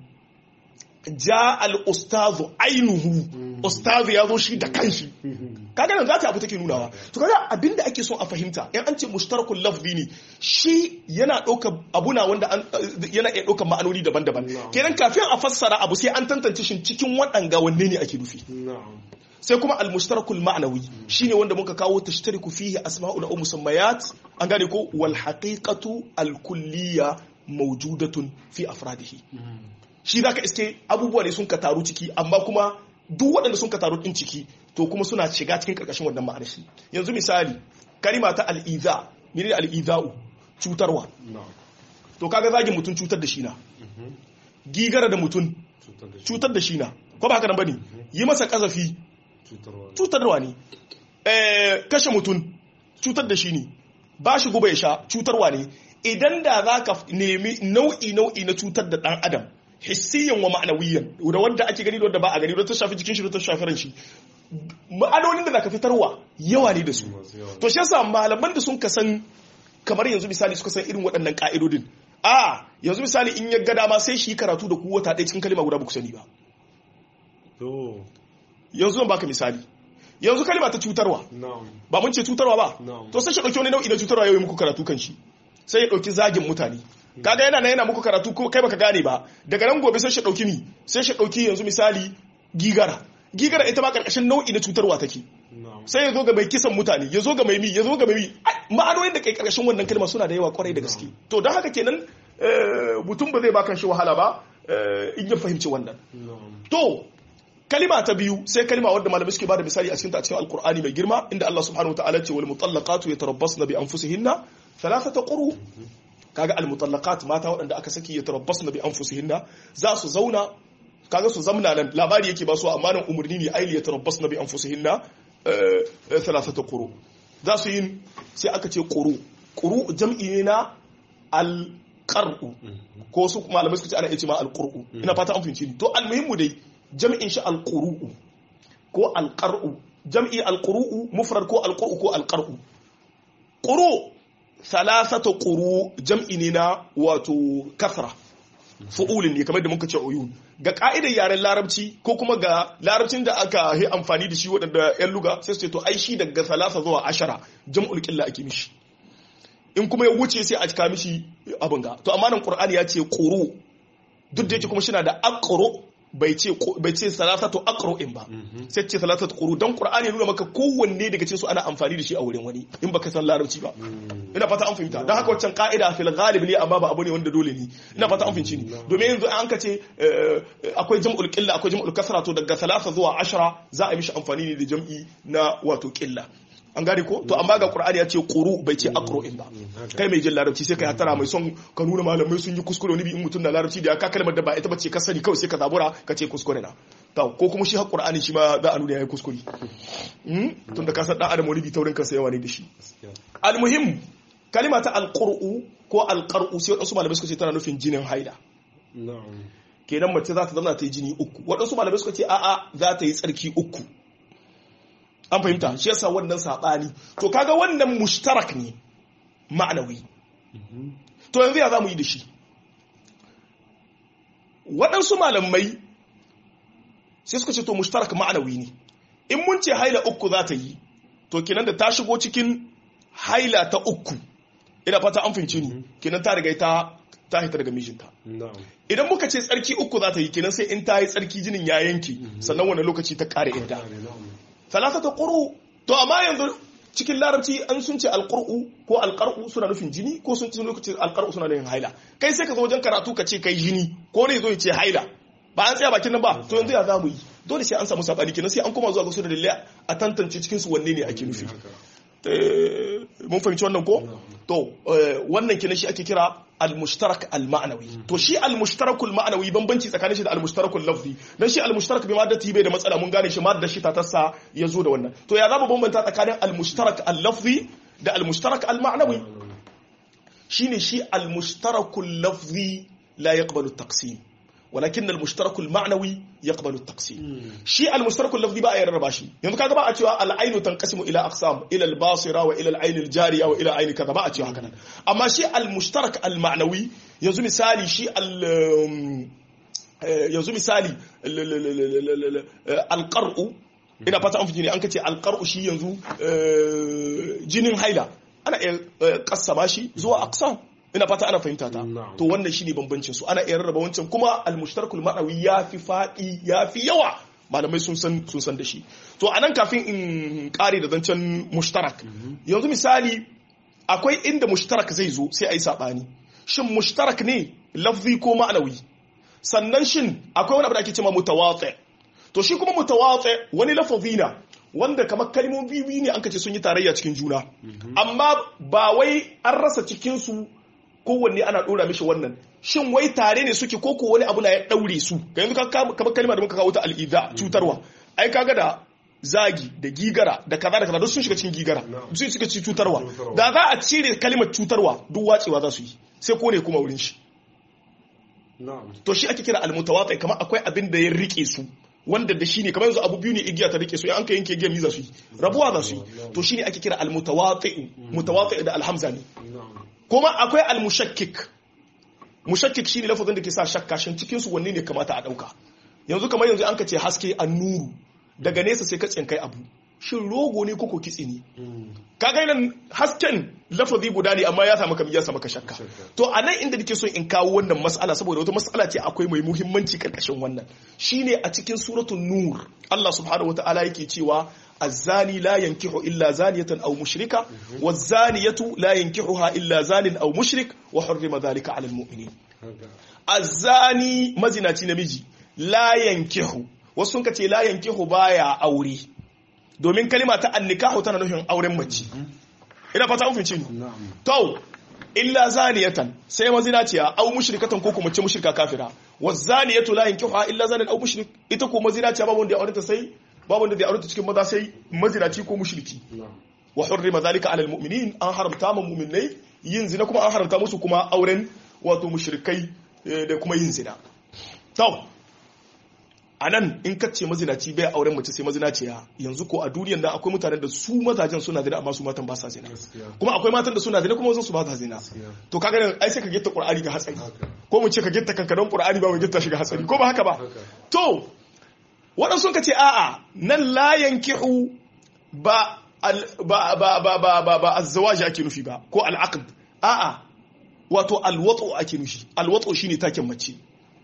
ja al'ustazu ainihu ustazu ya zo shi da kanshi kaga nan zata abu take nunawa to kaga abinda ake son a fahimta in an ce mushtarakul lafzi ne shi yana ɗauka abuna wanda yana iya ɗaukar ma'anoni daban-daban kenan kafin a fassara abu sai an tantance shi cikin waɗanga wanne ne ake nufi sai kuma al-mushtarakul ma'nawi shine wanda muka kawo tashtariku fihi asma'ul aw musammayat an gane ko wal haqiqatu al-kulliyya mawjudatun fi afradihi shi zaka iske abubuwa ne sun ka taru ciki amma kuma duk waɗanda sun ka taru din ciki to kuma suna shiga cikin karkashin wannan ma'anar shi yanzu misali kalima ta al-iza menene al-iza'u cutarwa to kaga zagin mutum cutar da shi na gigara da mutum cutar da shi na ko ba haka nan bane yi masa kazafi cutarwa ne kashe mutum cutar da shi ne ba shi guba ya sha cutarwa ne idan da za ka nemi nau'i nau'i na cutar da ɗan adam hissiyan wa ma'anawiyan da wanda ake gani da wanda ba a gani da ta shafi jikin shi da ta shafi ran shi ma'anonin da za ka fitarwa yawa ne da su to shi yasa malaman da sun ka san kamar yanzu misali suka san irin waɗannan ka'idodin a yanzu misali in ya ga dama sai shi karatu da ku wata ɗaya cikin kalima guda ba ku sani ba yanzu zan baka misali yanzu kalima ta cutarwa ba mun ce cutarwa ba to sai shi dauki wani nau'i na cutarwa yau muku karatu kan shi sai ya dauki zagin mutane kaga yana yana muku karatu ko kai baka gane ba daga nan gobe sai shi dauki mi sai shi dauki yanzu misali gigara gigara ita ma karkashin nau'i na cutarwa take sai ya zo ga mai kisan mutane ya zo ga mai mi ya zo ga mai mi ma'anoyin da kai karkashin wannan kalma suna da yawa kwarai da gaske to don haka kenan mutum ba zai baka shi wahala ba in ya fahimci wannan to kalima ta biyu sai kalima wadda malamai suke bada misali a cikin a cikin alkur'ani mai girma inda Allah subhanahu wataala ce wal mutallaqatu yatarabbasna bi anfusihinna thalathata quru kaga al mutallaqat mata waɗanda aka saki yatarabbasna bi anfusihinna za su zauna kaga su zamna nan labari yake ba su amma nan umurni ne aili yatarabbasna bi anfusihinna thalathata quru za su yin sai aka ce quru quru jam'i ne na al qar'u ko su malamai suka ce ana iya ce ma al qur'u ina fata an fahimci ni to al muhimmu dai jami'in shi alƙuru'u ko alƙar'u jam'i alquru mufrad ko alquru ko alqar'u quru thalathatu quru jam'i ne na wato kasra fu'ulin ne kamar da muka ce uyun ga ka'idar yaren larabci ko kuma ga larabcin da aka yi amfani da shi waɗanda 'yan luga sai su ce to ai shi daga salasa zuwa ashara jam'ul qilla ake mishi in kuma ya wuce sai a cika mishi abin ga to amma nan qur'ani ya ce quru duk da yake kuma shi na da aqru bai ce bai ce salasatu aqru'in ba sai ce salasatu quru dan qur'ani ya nuna maka kowanne daga cikin su ana amfani da shi a wurin wani in baka san larabci ba ina fata an fahimta dan haka waccan ka'ida fil ghalib ne amma ba abu ne wanda dole ne ina fata an fahimci ni domin yanzu an ka ce akwai jam'ul qilla akwai jam'ul kasra to daga salasa zuwa ashara za a yi mishi amfani ne da jam'i na wato qilla an gane ko to amma ga qur'ani ya ce quru bai ce aqru'in ba kai mai jin larabci sai kai hatara mai son ka nuna malamai sun yi kuskure wani bi in mutum na larabci da ya ka kalmar da ba ita bace ka sani kawai sai ka zabura ka ce kuskure na to ko kuma shi har qur'ani shi ma za a nuna yayi kuskure tun da ka san dan adam wani bi taurin kansa yawa ne da shi almuhim kalima ta alqur'u ko alqar'u sai wadansu malamai suka ce tana nufin jinin haila kenan mace za ta zama ta yi jini uku wadansu malamai suka ce a'a za ta yi tsarki uku an fahimta shi yasa wannan saɓani to kaga wannan mushtarak ne ma'anawi to yanzu ya za mu yi da shi waɗansu malamai sai suka ce to mushtarak ma'anawi ne in mun ce haila uku za ta yi to kenan da ta shigo cikin haila ta uku ina fata an fahimci ni kenan ta riga ta ta hita daga mijinta idan muka ce tsarki uku za ta yi kenan sai in ta yi tsarki jinin ya yanke sannan wani lokaci ta ƙara idda talatata quru to amma yanzu cikin larabci an sun ce alqur'u ko alqar'u suna nufin jini ko sun ce lokacin alqar'u suna nufin haila kai sai ka zo wajen karatu ka ce kai jini ko ne zo ya ce haila ba an tsaya bakin nan ba to yanzu ya zamu yi dole sai an samu sabani kenan sai an koma zuwa ga su da dalilai a tantance cikin su wanne ne ake nufi mun fahimci wannan ko to wannan kenan shi ake kira al-mushtarak al-ma'nawi to shi al-mushtarak al-ma'nawi bambanci tsakanin shi da al-mushtarak al-lafzi dan shi al-mushtarak bi maddati bai da matsala mun gane shi madda shi ta tassa yazo da wannan to ya zaba bambanta tsakanin al-mushtarak al-lafzi da al-mushtarak al-ma'nawi shine shi al-mushtarak al-lafzi la yaqbalu at-taqsim ولكن المشترك المعنوي يقبل التقسيم شيء المشترك اللفظي بقى يرربا شي yanzu kaga ba a cewa al-ainu tanqasimu ila aqsam ila al-basira wa ila al-ayn al-jariya wa ila ayn kaza ba a cewa haka nan amma shi al-mushtarak al-ma'nawi yanzu misali shi al yanzu misali al-qar'u ina fata an fi an kace al-qar'u shi yanzu jinin haila ana iya kassama shi zuwa aqsam ina fata ana fahimta ta to wannan shine bambancin su ana iya rarraba wancan kuma al-mushtarakul ma'nawi yafi fadi yafi yawa malamai sun san sun san da shi to anan kafin in kare da zancen mushtarak yanzu misali akwai inda mushtarak zai zo sai ayi sabani shin mushtarak ne lafzi ko ma'nawi sannan shin akwai wani abu da ake cewa mutawati to shi kuma mutawati wani lafazi na wanda kamar kalmomi biyu ne an kace sun yi tarayya cikin juna amma ba wai an rasa cikin su kowanne ana dora mishi wannan shin wai tare ne suke ko wani abu na ya daure su ga yanzu kamar kalma da muka kawo ta al'ida cutarwa ai kaga da zagi da gigara da kaza da kaza duk sun shiga cikin gigara sun shiga cikin cutarwa da za a cire kalimar cutarwa duk wacewa za su yi sai ko ne kuma wurin shi to shi ake kira almutawati kamar akwai abin da ya rike su wanda da shi ne kamar yanzu abu biyu ne igiya ta rike su an ka yanke igiya mi za su yi rabuwa za su yi to shi ne ake kira almutawati mutawati da alhamza ne kuma akwai almushakkik mushakkik shine lafazin da ke sa shakka shin cikin su wanne ne kamata a dauka yanzu kamar yanzu an ka ce haske annuru daga nesa sai ka tsinkai abu shin rogo ne koko kitse ne kaga nan hasken lafazi guda ne amma ya samu kamar ya samu ka shakka to a nan inda nake so in kawo wannan mas'ala saboda wata mas'ala ce akwai mai muhimmanci karkashin wannan shine a cikin suratul nur Allah subhanahu wataala yake cewa الزاني لا ينكح إلا زانية أو مشركة والزانية لا ينكحها إلا زان أو مشرك وحرم ذلك على المؤمنين الزاني مزناتي نمجي لا ينكح wasu ka ce la yankihu baya aure domin kalima ta annikahu tana nufin auren mace ina fata an fince ni to illa zaniyatan sai mazinaciya au mushrikatan ko kuma ce mushrika kafira wa zaniyatu la yankihu illa zanin au mushrik ita ko mazinaciya babu wanda ya aure ta sai babu wanda zai aure cikin maza sai mazinaci ko mushriki wa hurrima zalika ala almu'minin an haramta ma mu'minai yin zina kuma an haramta musu kuma auren wato mushrikai da kuma yin zina to a nan in ka ce mazinaci bai auren mace sai mazinaciya yanzu ko a duniyan nan akwai mutanen da su mazajen suna zina amma su matan ba sa zina kuma akwai matan da suna zina kuma wasu su ba sa zina to kaga nan ai sai ka gitta qur'ani ga hatsari ko mu ce ka gitta kankanon qur'ani ba mu gitta shi ga hatsari ko ba haka ba to waɗansu ka ce a'a nan la yankihu ba ba ba ba ba ba ba azzawaji ake nufi ba ko al'aqd a'a wato alwatu ake nufi alwatu shine taken mace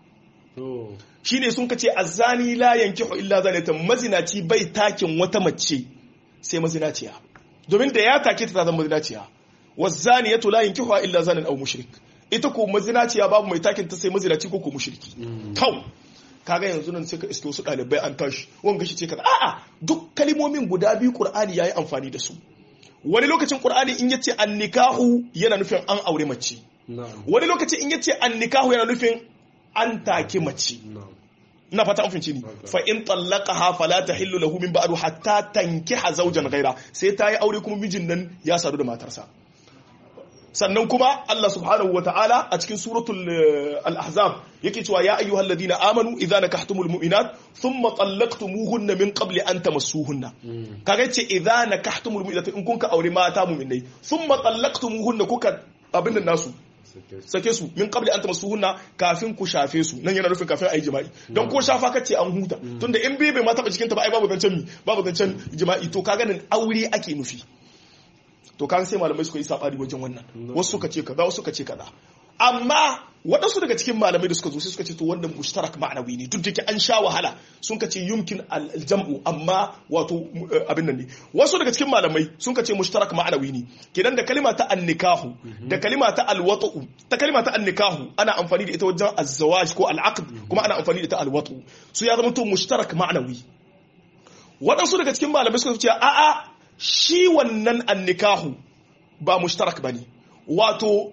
shine sun kace azzani la yankihu illa zanatan mazinaci bai takin wata mace sai mazinaciya domin da ya take ta zama mazinaciya wazaniyatu la yankihu illa zanan aw mushrik ita ko mazinaciya babu mai takin ta sai mazinaci ko ko mushriki kau kaga yanzu nan sai ka iske wasu ɗalibai an tashi wanga shi ce kaza a'a duk kalimomin guda biyu qur'ani yayi amfani da su wani lokacin qur'ani in yace annikahu yana nufin an aure mace wani lokacin in yace annikahu yana nufin an take mace ina fata an finci ni fa in tallaqaha fala tahillu lahu min ba'du hatta tankiha zawjan ghaira sai ta yi aure kuma mijin nan ya sadu da matarsa sannan kuma Allah subhanahu wa ta'ala a cikin suratul al-ahzab yake cewa ya ayyuhal ladina amanu idza nakahtumul mu'minat thumma talaqtumuhunna min qabli an tamassuhunna kaga yace idza nakahtumul mu'minat in kun ka aure mata mu'minai thumma talaqtumuhunna kuka abin nan nasu sake su min qabli an tamassuhunna kafin ku shafe su nan yana nufin kafin ayi jima'i don ko shafa kace an huta tunda in bai bai ma taba jikinta ba ai babu zancen mi babu zancen jima'i to kaga nan aure ake nufi to kan sai malamai suka yi sabani wajen wannan wasu suka ce kaza wasu suka ce kaza amma waɗansu daga cikin malamai da suka zo sai suka ce to wannan mushtarak ma'anawi ne duk da ke an sha wahala sun ka ce yumkin aljam'u amma wato abin nan ne wasu daga cikin malamai sun ka ce mushtarak ma'anawi ne kenan da kalima ta annikahu da kalima ta alwatu ta kalima ta annikahu ana amfani da ita wajen azzawaj ko al'aqd kuma ana amfani da ta alwatu su ya zama to mushtarak ma'anawi waɗansu daga cikin malamai suka ce a'a shi wannan annikahu ba mushtarak bane wato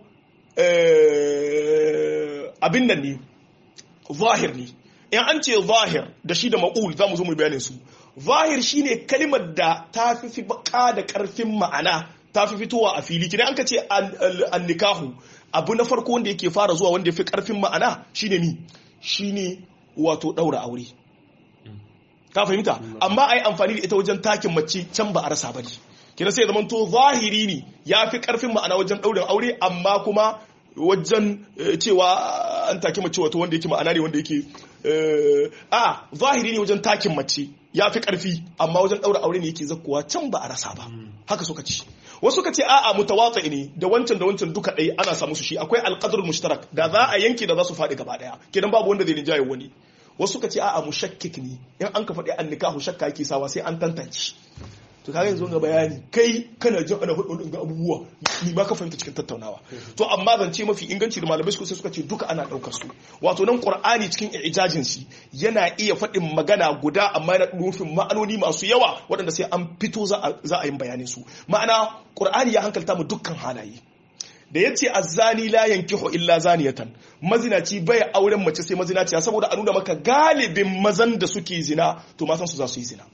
abin nan ne zahir ne in an ce zahir da shi da ma'ul za mu zo mu bayanin su zahir shine kalimar da ta fi baka da karfin ma'ana ta fi fitowa a fili kina an ka ce annikahu abu na farko wanda yake fara zuwa wanda ya fi karfin ma'ana shine ni shine wato daura aure ka fahimta amma ai amfani da ita wajen takin mace can ba a rasa bane kina sai zaman to zahiri ne ya fi karfin ma'ana wajen daurin aure amma kuma wajen cewa an take mace wato wanda yake ma'ana ne wanda yake a zahiri ne wajen takin mace ya fi karfi amma wajen daura aure ne yake zakkuwa can ba a rasa ba haka suka ci wasu ka ce a'a mutawatsi ne da wancan da wancan duka ɗaya ana samu su shi akwai alqadrul mushtarak da za a yanke da za su faɗi gaba ɗaya kenan babu wanda zai rinjaye wani wasu ka ce a'a mushakkik ne in an ka faɗi an nikahu shakka yake sawa sai an tantance to kaga yanzu ga bayani kai kana jin ana hudu ga abubuwa ni ba ka fahimta cikin tattaunawa to amma zance mafi inganci da malamai sai suka ce duka ana daukar su wato nan qur'ani cikin ijajin shi yana iya faɗin magana guda amma yana nufin ma'anoni masu yawa waɗanda sai an fito za a yi bayanin su ma'ana qur'ani ya hankalta mu dukkan halaye da ya ce azzani la yankihu illa zaniyatan mazinaci bai auren mace sai mazinaciya saboda a nuna maka galibin mazan da suke zina to matan su za su yi zina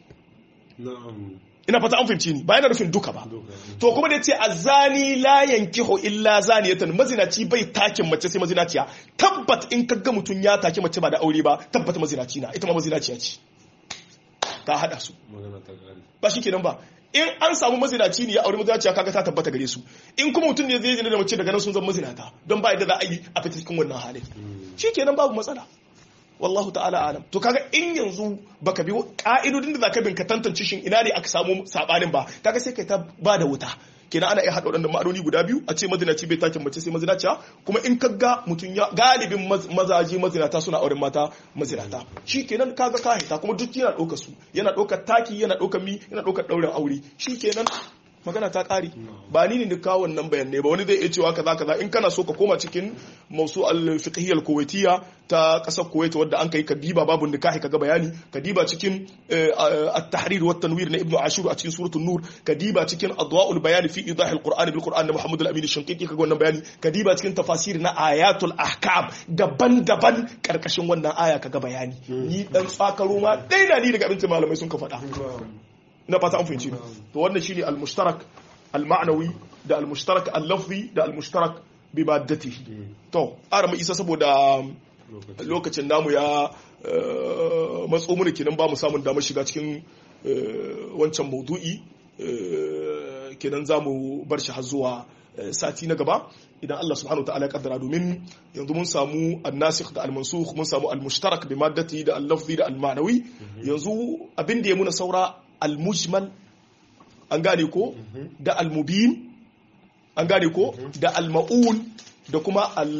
ina fata an fahimci ni ba yana nufin duka ba to kuma da ya ce azzani la yankihu illa zaniyatan mazinaci bai takin mace sai mazinaciya tabbat in ka ga mutum ya take mace ba da aure ba tabbat mazinaci na ita ma mazinaciya ce ta hada su ba shi kenan ba in an samu mazinaci ne ya aure mazinaciya kaga ta tabbata gare su in kuma mutum ne zai zina da mace daga nan sun zama mazinata don ba yadda za a yi a fita cikin wannan halin shi kenan babu matsala wallahu ta'ala alam to kaga in yanzu baka bi ka'idodin da zaka bin ka tantance shin ina ne aka samu sabanin ba kaga sai kai ta ba da wuta kenan ana iya haɗa waɗannan ma'anoni guda biyu a ce mazinaci bai takin mace sai mazinaciya kuma in ka ga mutum ya galibin mazaje mazinata suna auren mata mazinata shi kenan kaga ka haita kuma duk yana ɗaukar su yana ɗaukar taki yana ɗaukar mi yana ɗaukar ɗaurin aure shi kenan magana ta ƙari ba ni ne da kawo wannan bayanai ba wani zai iya cewa kaza kaza in kana so ka koma cikin mausu al-fiqhiyya al-kuwaitiyya ta ƙasar Kuwait wadda an kai kadiba babu nikahi kaga bayani kadiba cikin at-tahrir wa tanwir na ibnu ashur a cikin suratul nur kadiba cikin adwa'ul bayan fi idah al-qur'an bil qur'an na muhammad al-amin shanqiti kaga wannan bayani kadiba cikin tafasir na ayatul ahkam daban-daban karkashin wannan aya kaga bayani ni dan tsakaro ma dai na ni daga abin malamai sun ka faɗa na fata an fahimci to wannan shine al-mushtarak al-ma'nawi da al-mushtarak al-lafzi da al-mushtarak bi maddatihi to ara isa saboda lokacin namu ya matso mana kenan ba mu samun damar shiga cikin wancan maudu'i kenan za mu bar shi har zuwa sati na gaba idan Allah subhanahu ta'ala ya kaddara domin yanzu mun samu annasikh da almansukh mun samu almushtarak bi maddati da al-lafzi da al-ma'nawi yanzu abin da ya muna saura al-mujmal an gane ko da al-mubin an gane ko da al-ma'ul da kuma al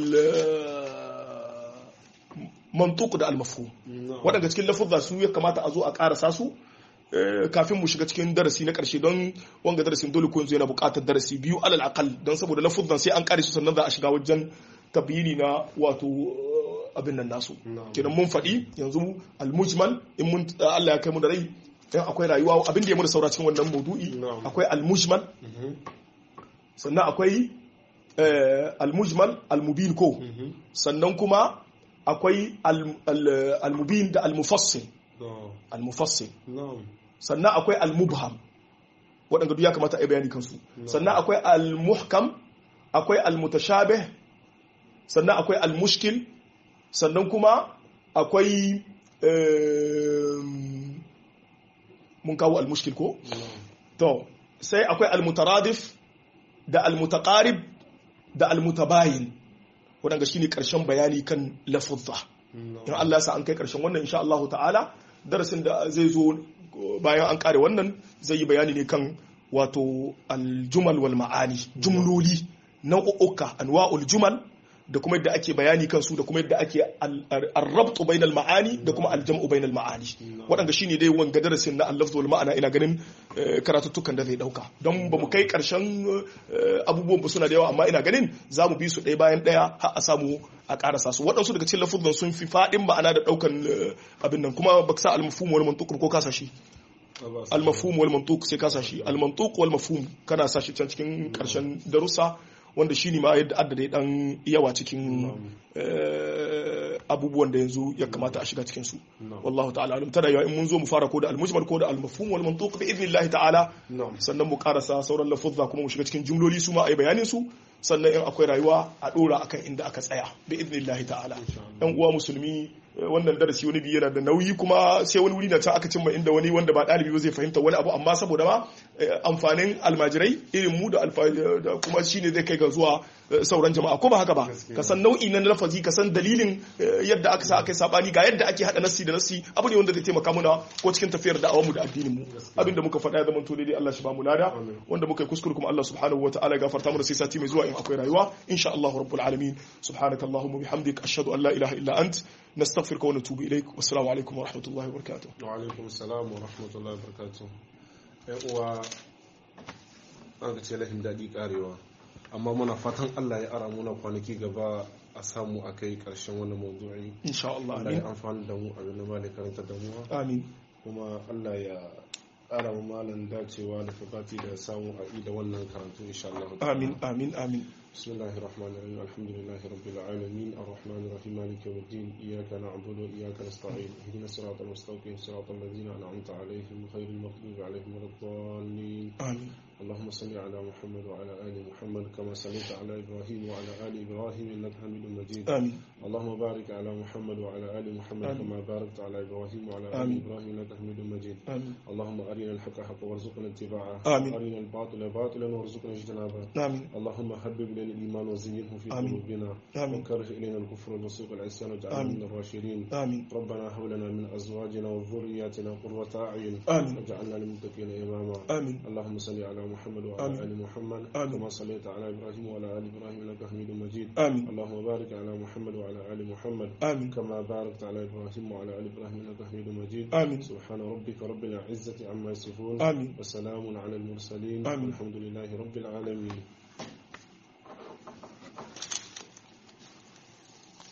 mantuq da al-mafhum waɗanda cikin lafuzza su ya kamata a zo a ƙarasa su kafin mu shiga cikin darasi na ƙarshe don wanga darasin dole ko yanzu yana buƙatar darasi biyu alal aqal don saboda lafuzan sai an ƙare su sannan za a shiga wajen tabyini na wato abin nan nasu kenan mun faɗi yanzu al-mujmal in mun Allah ya kai mu da rai in akwai rayuwa abin da ya mura saura cikin wannan maudu'i akwai al-mujmal sannan akwai al-mujmal al-mubin ko sannan kuma akwai al-mubin da al-mufassil al-mufassil sannan akwai al-mubham waɗanda duk ya kamata a yi bayani kansu sannan akwai al-muhkam akwai al-mutashabih sannan akwai al-mushkil sannan kuma akwai mun kawo al-mushkil ko to sai akwai al-mutaradif da al-mutaqarib da al-mutabayin waɗanda shine ƙarshen bayani kan lafuzza in Allah ya sa an kai ƙarshen wannan insha Allah ta'ala darasin da zai zo bayan an kare wannan zai yi bayani ne kan wato aljumal wal ma'ani jumloli nau'uka anwa'ul jumal da kuma yadda ake bayani kansu da kuma yadda ake arrabtu bainal ma'ani da kuma aljam'u bainal ma'ani waɗanda shine dai wanga darasin na allafzu wal ma'ana ina ganin karatuttukan da zai dauka don ba mu kai karshen abubuwan ba suna da yawa amma ina ganin za mu bi su ɗaya bayan ɗaya har a samu a ƙarasa su waɗansu daga cikin lafuzan sun fi faɗin ma'ana da ɗaukan abin nan kuma ba sa almafhum wal mantuq ko kasa shi almafhum wal mantuq sai kasa shi almantuq wal mafhum kana sa shi can cikin ƙarshen darussa wanda shi ne ma yadda addada dan yawa cikin abubuwan da yanzu ya kamata a shiga cikin su wallahu ta'ala alim tada yawa in mun zo mu fara ko da al-mujmal ko da al-mafhum wal mantuq bi idnillah ta'ala sannan mu karasa sauran lafuzza kuma mu shiga cikin jumloli su ma ayi bayanin su sannan in akwai rayuwa a dora akan inda aka tsaya bi idnillah ta'ala yan uwa musulmi wannan darasi wani biyu yana da nauyi kuma sai wani wuri na can aka cimma inda wani wanda ba ɗalibi ba zai fahimta wani abu amma saboda ma amfanin almajirai irin mu da kuma shine zai kai ga zuwa sauran jama'a ko ba haka ba ka san nau'i na lafazi ka san dalilin yadda aka sa aka yi sabani ga yadda ake hada nassi da nassi abu ne wanda zai taimaka muna ko cikin tafiyar da mu da addinin mu abin da muka faɗa ya zama to daidai Allah shi ba mu lada wanda muka yi kuskure kuma Allah subhanahu wa ta'ala ya gafarta mu da sai sati mai zuwa in akwai rayuwa insha Allah rabbul alamin subhanakallahumma bihamdik ashhadu an la ilaha illa ant نستغفرك ونتوب إليك والسلام عليكم ورحمة الله وبركاته وعليكم السلام ورحمة الله وبركاته uwa an ka ce lahin daɗi ƙarewa amma muna fatan Allah ya ara muna kwanaki gaba a samu a kai ƙarshen wannan mawdu'i insha Allah Allah ya amfani da mu abin da malai karanta da mu amin kuma Allah ya ƙara mu malan dacewa da fafati da samu a da wannan karatu insha Allah amin amin amin بسم الله الرحمن الرحيم الحمد لله رب العالمين الرحمن الرحيم مالك يوم الدين إياك نعبد وإياك نستعين اهدنا الصراط المستقيم صراط الذين أنعمت عليهم غير المغضوب عليهم ولا الضالين آمين اللهم صل على محمد وعلى آل محمد كما صليت على إبراهيم وعلى آل إبراهيم إنك حميد مجيد آمين اللهم بارك على محمد وعلى آل محمد آمين. كما باركت على إبراهيم وعلى آل آمين. إبراهيم إنك حميد مجيد آمين اللهم أرنا الحق حقا وارزقنا اتباعه آمين. وأرنا الباطل باطلا وارزقنا اجتنابه آمين اللهم حبب إلينا الإيمان وزينه في آمين. قلوبنا آمين وكره إلينا الكفر والفسوق والعصيان واجعلنا آمين. من الراشدين آمين ربنا هب لنا من أزواجنا وذرياتنا قرة أعين آمين واجعلنا للمتقين إماما آمين اللهم صل على محمد وعلى آمين. آل محمد آمين. كما صليت على إبراهيم وعلى آل إبراهيم إنك حميد مجيد آمين اللهم بارك على محمد وعلى آل محمد آمين كما باركت على إبراهيم وعلى آل إبراهيم إنك حميد مجيد آمين سبحان ربك رب العزة عما يصفون آمين وسلام على المرسلين آمين. والحمد لله رب العالمين